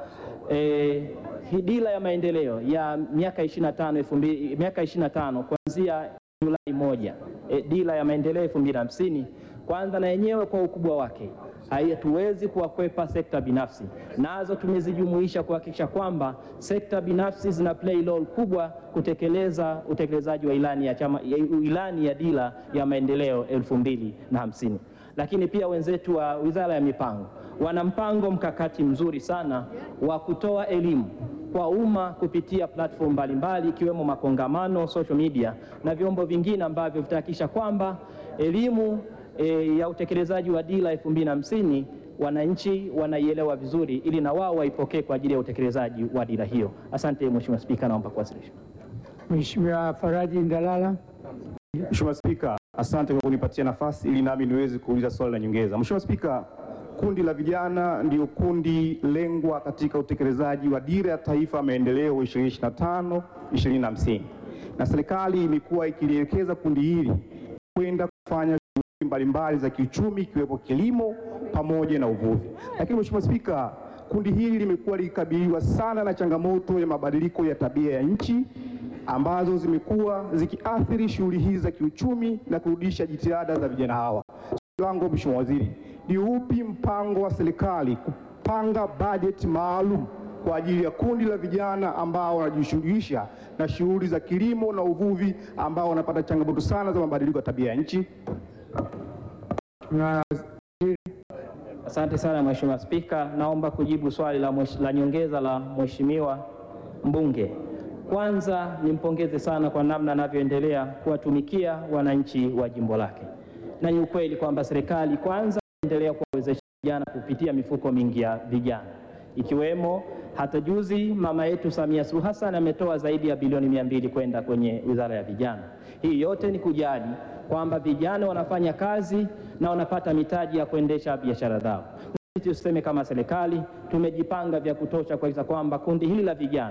eh, hii dira ya maendeleo ya miaka 25 elfu mbili- miaka 25 kuanzia Julai moja, eh, dira ya maendeleo elfu mbili na hamsini kwanza na yenyewe kwa ukubwa wake hatuwezi kuwakwepa sekta binafsi, nazo tumezijumuisha kuhakikisha kwamba sekta binafsi zina play role kubwa kutekeleza utekelezaji wa ilani ya chama, ya ilani ya dira ya maendeleo elfu mbili na hamsini. Lakini pia wenzetu wa Wizara ya Mipango wana mpango mkakati mzuri sana wa kutoa elimu kwa umma kupitia platform mbalimbali ikiwemo makongamano, social media na vyombo vingine ambavyo vitahakikisha kwamba elimu e, ya utekelezaji wa dira elfu mbili na hamsini wananchi wanaielewa vizuri ili na wao waipokee kwa ajili ya utekelezaji wa dira hiyo. Asante Mheshimiwa Spika, naomba kuwasilisha. Mheshimiwa Faraji Ndalala. Mheshimiwa Spika, asante kwa kunipatia nafasi ili nami niweze kuuliza swali la nyongeza. Mheshimiwa Spika, kundi la vijana ndio kundi lengwa katika utekelezaji wa dira ya taifa ya maendeleo 2025 2050 na serikali imekuwa ikilielekeza kundi hili kwenda kufanya shughuli mbalimbali za kiuchumi ikiwepo kilimo pamoja na uvuvi. Lakini Mheshimiwa Spika, kundi hili limekuwa likikabiliwa sana na changamoto ya mabadiliko ya tabia ya nchi ambazo zimekuwa zikiathiri shughuli hizi za kiuchumi na kurudisha jitihada za vijana hawa. Swali langu Mheshimiwa Waziri, ni upi mpango wa serikali kupanga bajeti maalum kwa ajili ya kundi la vijana ambao wanajishughulisha na shughuli za kilimo na uvuvi ambao wanapata changamoto sana za mabadiliko ya tabia ya nchi? Asante sana Mheshimiwa Spika, naomba kujibu swali la, mwesh- la nyongeza la Mheshimiwa mbunge. Kwanza nimpongeze sana kwa namna anavyoendelea kuwatumikia wananchi wa jimbo lake, na ni ukweli kwamba serikali kwanza inaendelea kuwawezesha vijana kupitia mifuko mingi ya vijana ikiwemo hata juzi mama yetu Samia Suluhu Hassan ametoa zaidi ya bilioni mia mbili kwenda kwenye wizara ya vijana. Hii yote ni kujali kwamba vijana wanafanya kazi na wanapata mitaji ya kuendesha biashara zao. Sisi tuseme kama serikali tumejipanga vya kutosha kuhakikisha kwamba kundi hili la vijana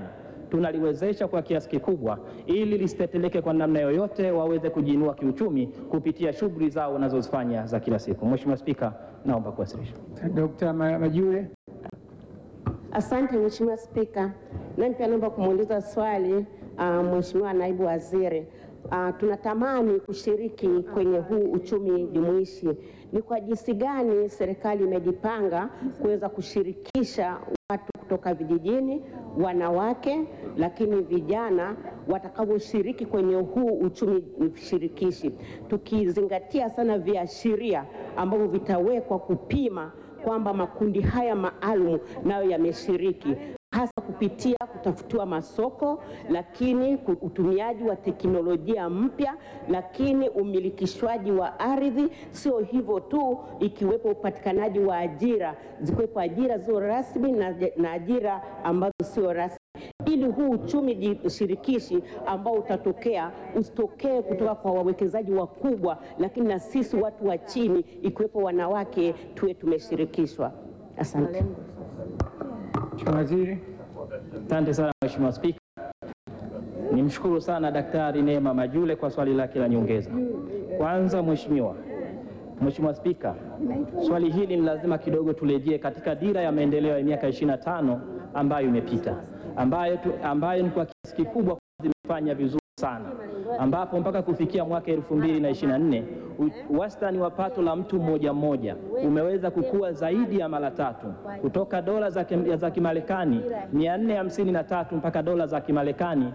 tunaliwezesha kwa kiasi kikubwa, ili lisiteteleke kwa namna yoyote, waweze kujiinua kiuchumi kupitia shughuli zao wanazozifanya za kila siku. Mheshimiwa Spika, naomba kuwasilisha. Dr. Majure. Asante Mheshimiwa Spika, nami pia naomba kumuuliza swali uh, Mheshimiwa Naibu Waziri. Uh, tunatamani kushiriki kwenye huu uchumi jumuishi. Ni kwa jinsi gani serikali imejipanga kuweza kushirikisha watu kutoka vijijini, wanawake, lakini vijana watakaoshiriki kwenye huu uchumi shirikishi, tukizingatia sana viashiria ambavyo vitawekwa kupima kwamba makundi haya maalum nayo yameshiriki hasa kupitia kutafutiwa masoko, lakini ku- utumiaji wa teknolojia mpya, lakini umilikishwaji wa ardhi. Sio hivyo tu, ikiwepo upatikanaji wa ajira, zikiwepo ajira zilizo rasmi na, na ajira ambazo sio rasmi ili huu uchumi ji- shirikishi ambao utatokea usitokee kutoka kwa wawekezaji wakubwa, lakini na sisi watu wa chini ikiwepo wanawake tuwe tumeshirikishwa. Asante. Mheshimiwa Waziri. Asante sana Mheshimiwa Spika. Nimshukuru sana Daktari Neema Majule kwa swali lake la nyongeza. Kwanza Mheshimiwa, Mheshimiwa Spika, swali hili ni lazima kidogo turejee katika dira ya maendeleo ya miaka 25 ambayo imepita, ambayo, tu, ambayo ni kwa kiasi kikubwa zimefanya vizuri sana, ambapo mpaka kufikia mwaka 2024 u- wastani wa pato la mtu mmoja mmoja umeweza kukua zaidi ya mara tatu kutoka dola za, kim- za Kimarekani 453 mpaka dola za Kimarekani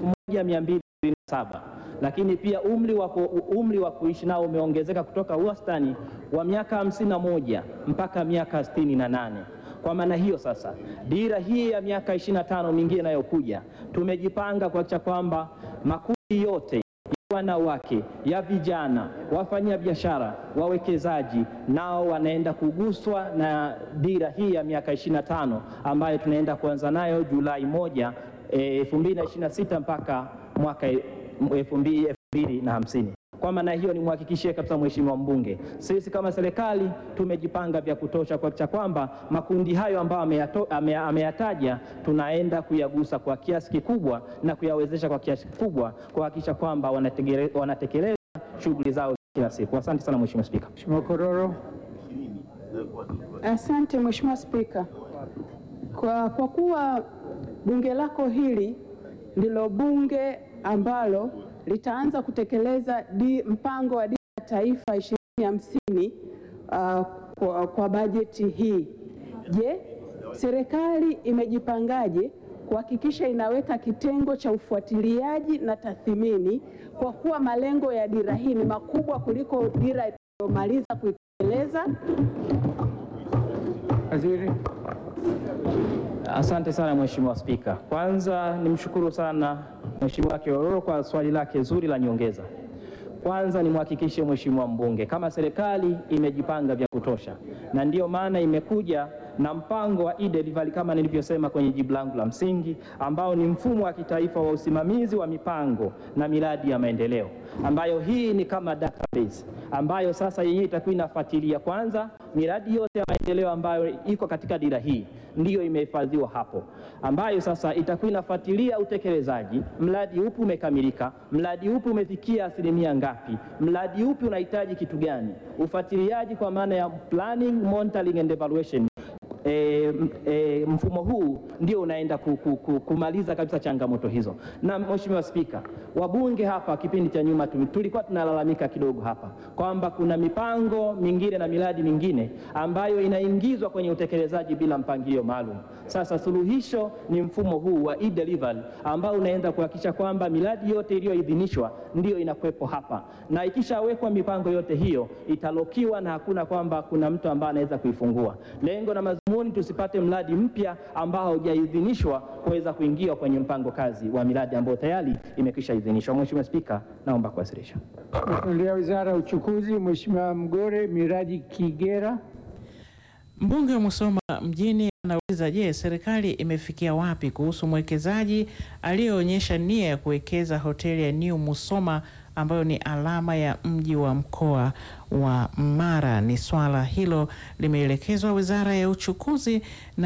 1227 lakini pia umri wa, ku- umri wa kuishi nao umeongezeka kutoka wastani wa miaka 51 mpaka miaka 68. Kwa maana hiyo sasa, dira hii ya miaka 25 mingine inayokuja, tumejipanga kuhakikisha kwamba makundi yote ya wanawake, ya vijana, wafanya biashara, wawekezaji nao wanaenda kuguswa na dira hii ya miaka 25 ambayo tunaenda kuanza nayo Julai moja eh, 2026 mpaka mwaka eh, 2050. Kwa maana hiyo nimhakikishie kabisa Mheshimiwa mbunge, sisi kama serikali tumejipanga vya kutosha kuhakikisha kwamba makundi hayo ambayo ameyato- ame- ameyataja tunaenda kuyagusa kwa kiasi kikubwa na kuyawezesha kwa kiasi kikubwa kuhakikisha kwamba wanategele- wanatekeleza shughuli zao za kila siku. Asante sana Mheshimiwa Spika. Mheshimiwa Kororo. Asante Mheshimiwa Spika. Kwa, kwa kuwa bunge lako hili ndilo bunge ambalo litaanza kutekeleza di, mpango wa dira ya taifa 2050 uh, kwa, kwa bajeti hii. Je, serikali imejipangaje kuhakikisha inaweka kitengo cha ufuatiliaji na tathmini kwa kuwa malengo ya dira hii ni makubwa kuliko dira iliyomaliza kuitekeleza? Waziri. Asante sana Mheshimiwa Spika. Kwanza nimshukuru sana Mheshimiwa Kiororo kwa swali lake zuri la nyongeza. Kwanza nimhakikishe Mheshimiwa mbunge kama serikali imejipanga vya kutosha, na ndiyo maana imekuja na mpango wa e-delivery kama nilivyosema kwenye jibu langu la msingi, ambao ni mfumo wa kitaifa wa usimamizi wa mipango na miradi ya maendeleo, ambayo hii ni kama database ambayo sasa yenyewe itakuwa inafuatilia kwanza miradi yote ya maendeleo ambayo iko katika dira hii ndiyo imehifadhiwa hapo, ambayo sasa itakuwa inafuatilia utekelezaji, mradi upi umekamilika, mradi upi umefikia asilimia ngapi, mradi upi unahitaji kitu gani, ufuatiliaji kwa maana ya planning, monitoring and evaluation. E, m- e, mfumo huu ndio unaenda ku, ku, ku, kumaliza kabisa changamoto hizo. Na Mheshimiwa Spika, wabunge hapa kipindi cha nyuma tu- tulikuwa tunalalamika kidogo hapa kwamba kuna mipango mingine na miradi mingine ambayo inaingizwa kwenye utekelezaji bila mpangilio maalum. Sasa suluhisho ni mfumo huu wa e-delivery ambao unaenda kuhakikisha kwamba miradi yote iliyoidhinishwa ndiyo inakuwepo hapa, na ikishawekwa mipango yote hiyo italokiwa na hakuna kwamba kuna mtu ambaye anaweza kuifungua. Lengo na madhumuni tusipate mradi mpya ambao haujaidhinishwa kuweza kuingia kwenye mpango kazi wa miradi ambayo tayari imekwisha idhinishwa. Mheshimiwa Spika, naomba kuwasilisha. Msemaji Wizara ya Uchukuzi, Mheshimiwa Mgore Miraji Kigera. Mbunge wa Musoma mjini anauliza, je, serikali imefikia wapi kuhusu mwekezaji aliyeonyesha nia ya kuwekeza hoteli ya New Musoma ambayo ni alama ya mji wa mkoa wa Mara? Ni swala hilo limeelekezwa Wizara ya Uchukuzi. Naibu Waziri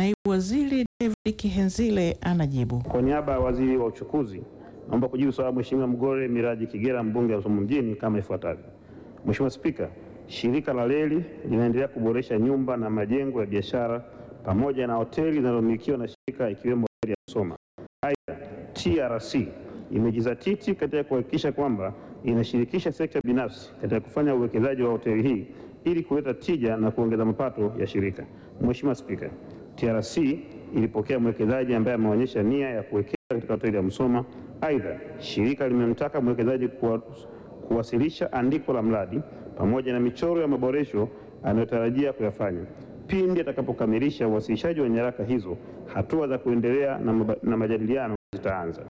Waziri David Kihenzile anajibu. Kwa niaba ya waziri wa uchukuzi, naomba kujibu swali la Mheshimiwa Mgore Miraji Kigera, mbunge wa Musoma mjini kama ifuatavyo. Mheshimiwa Spika, shirika la reli linaendelea kuboresha nyumba na majengo ya biashara pamoja na hoteli zinazomilikiwa na shirika ikiwemo hoteli ya Musoma. Aidha, TRC imejizatiti katika kuhakikisha kwamba inashirikisha sekta binafsi katika kufanya uwekezaji wa hoteli hii ili kuleta tija na kuongeza mapato ya shirika. Mheshimiwa Spika, TRC ilipokea mwekezaji ambaye ameonyesha nia ya kuwekeza katika hoteli ya Musoma. Aidha, shirika limemtaka mwekezaji kuwa, kuwasilisha andiko la mradi pamoja na michoro ya maboresho anayotarajia kuyafanya. Pindi atakapokamilisha uwasilishaji wa nyaraka hizo, hatua za kuendelea na, maba- na majadiliano zitaanza.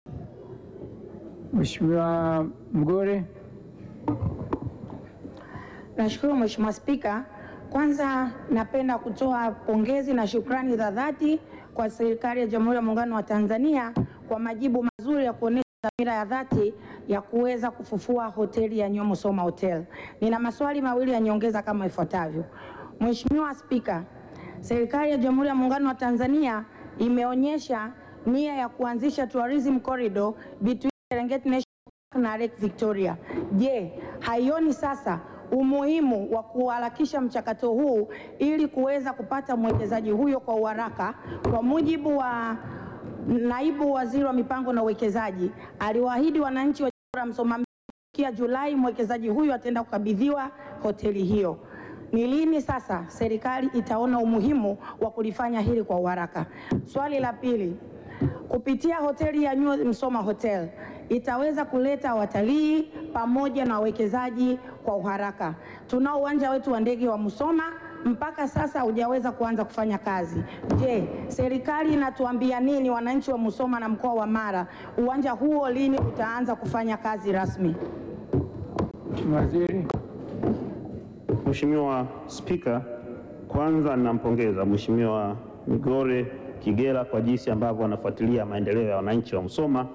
Mheshimiwa Mgore. Nashukuru Mheshimiwa Spika. Kwanza napenda kutoa pongezi na shukrani za dhati kwa serikali ya Jamhuri ya Muungano wa Tanzania kwa majibu mazuri ya kuonesha dhamira ya dhati ya kuweza kufufua hoteli ya Nyoo Musoma Hotel. Nina maswali mawili ya nyongeza kama ifuatavyo. Mheshimiwa Spika, serikali ya Jamhuri ya Muungano wa Tanzania imeonyesha nia ya kuanzisha tourism corridor between Serengeti National Park na Lake Victoria. Je, haioni sasa umuhimu wa kuharakisha mchakato huu ili kuweza kupata mwekezaji huyo kwa uharaka? Kwa mujibu wa naibu waziri wa mipango na uwekezaji, aliwaahidi wananchi wa jimbo la Musoma kufikia Julai mwekezaji huyo ataenda kukabidhiwa hoteli hiyo. Ni lini sasa serikali itaona umuhimu wa kulifanya hili kwa uharaka? Swali la pili, kupitia hoteli ya Nyoo Musoma Hotel itaweza kuleta watalii pamoja na wawekezaji kwa uharaka. Tunao uwanja wetu wa ndege wa Musoma mpaka sasa hujaweza kuanza kufanya kazi. Je, serikali inatuambia nini wananchi wa Musoma na mkoa wa Mara, uwanja huo lini utaanza kufanya kazi rasmi? Mheshimiwa Waziri. Mheshimiwa Spika, kwanza ninampongeza Mheshimiwa Migore Kigera kwa jinsi ambavyo anafuatilia maendeleo ya wananchi wa Musoma,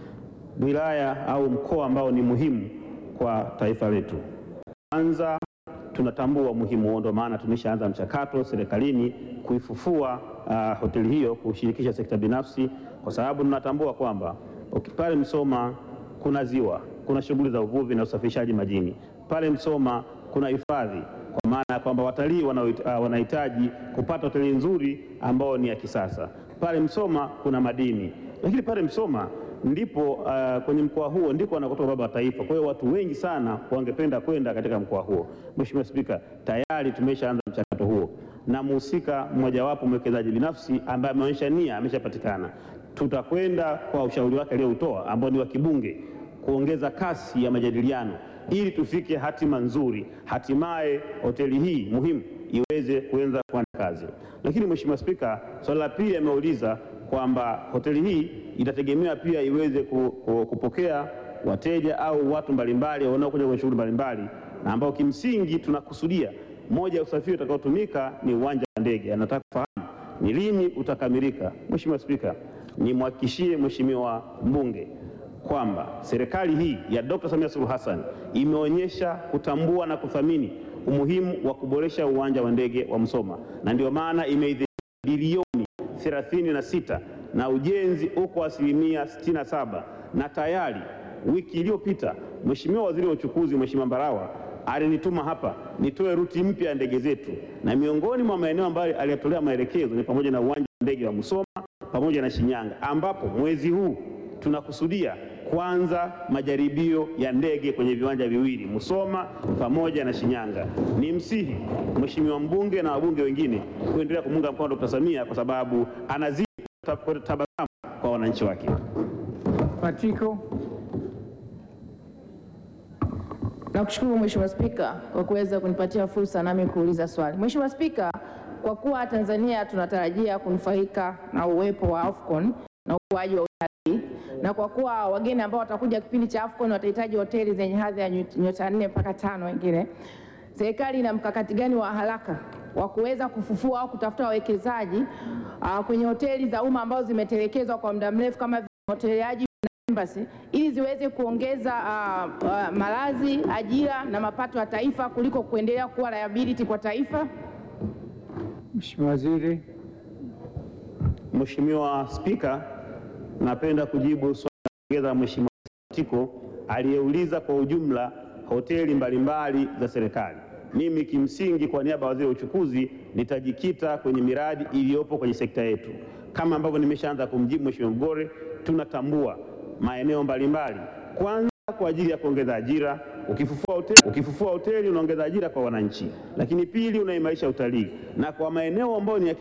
wilaya au mkoa ambao ni muhimu kwa taifa letu. Kwanza tunatambua umuhimu huo, ndio maana tumeshaanza mchakato serikalini kuifufua uh, hoteli hiyo kushirikisha sekta binafsi, kwa sababu tunatambua kwamba uki- pale Musoma kuna ziwa, kuna shughuli za uvuvi na usafirishaji majini. Pale Musoma kuna hifadhi, kwa maana ya kwamba watalii wanaohit- uh, wanahitaji kupata hoteli nzuri ambayo ni ya kisasa. Pale Musoma kuna madini, lakini pale Musoma ndipo uh, kwenye mkoa huo ndiko wanakotoka baba wa taifa. Kwa hiyo watu wengi sana wangependa kwenda katika mkoa huo. Mheshimiwa Spika, tayari tumeshaanza mchakato huo na mhusika mmojawapo mwekezaji binafsi ambaye ameonyesha nia ameshapatikana. Tutakwenda kwa ushauri wake aliyoutoa ambao ni wa kibunge kuongeza kasi ya majadiliano ili tufike hatima nzuri, hatimaye hoteli hii muhimu iweze kuanza kufanya kazi. Lakini Mheshimiwa Spika, swali la pili ameuliza kwamba hoteli hii itategemea pia iweze ku, ku, kupokea wateja au watu mbalimbali wanaokuja kwenye shughuli mbalimbali, na ambao kimsingi tunakusudia moja ya usafiri utakaotumika ni uwanja wa ndege. Anataka kufahamu ni lini utakamilika. Mheshimiwa Spika, nimhakikishie Mheshimiwa mbunge kwamba serikali hii ya Dr. Samia Suluhu Hassan imeonyesha kutambua na kuthamini umuhimu wa kuboresha uwanja wa ndege wa Musoma na ndio maana imeidhinisha bilioni 36 na ujenzi uko asilimia 67 na tayari wiki iliyopita Mheshimiwa Waziri wa Uchukuzi Mheshimiwa Mbarawa alinituma hapa nitoe ruti mpya ya ndege zetu, na miongoni mwa maeneo ambayo aliyatolea maelekezo ni pamoja na uwanja wa ndege wa Musoma pamoja na Shinyanga, ambapo mwezi huu tunakusudia kwanza majaribio ya ndege kwenye viwanja viwili Musoma pamoja na Shinyanga. Ni msihi Mheshimiwa mbunge na wabunge wengine kuendelea kumunga mkono Dr. Samia kwa sababu anazidi kuleta tabasamu kwa wananchi wake. Matiko. Nakushukuru Mheshimiwa Spika kwa kuweza kunipatia fursa nami kuuliza swali. Mheshimiwa Spika, kwa kuwa Tanzania tunatarajia kunufaika na uwepo wa AFCON na ukuaji wa utalii na kwa kuwa wageni ambao watakuja kipindi cha AFCON watahitaji hoteli zenye hadhi ya nyota- nyota nne mpaka tano wengine, serikali ina mkakati gani wa haraka wa kuweza kufufua au kutafuta wawekezaji uh, kwenye hoteli za umma ambazo zimetelekezwa kwa muda mrefu kama vile hoteli ya Haji na Embassy ili ziweze kuongeza uh, uh, malazi, ajira na mapato ya taifa kuliko kuendelea kuwa liability kwa taifa? Mheshimiwa Waziri. Mheshimiwa Spika, napenda kujibu swali la nyongeza la Mheshimiwa Tiko aliyeuliza kwa ujumla hoteli mbalimbali za serikali. Mimi kimsingi, kwa niaba ya waziri wa uchukuzi, nitajikita kwenye miradi iliyopo kwenye sekta yetu. Kama ambavyo nimeshaanza kumjibu Mheshimiwa Mgore, tunatambua maeneo mbalimbali, kwanza kwa ajili ya kuongeza ajira. Ukifufua hoteli, ukifufua hoteli unaongeza ajira kwa wananchi, lakini pili unaimarisha utalii, na kwa maeneo ambayo ni ya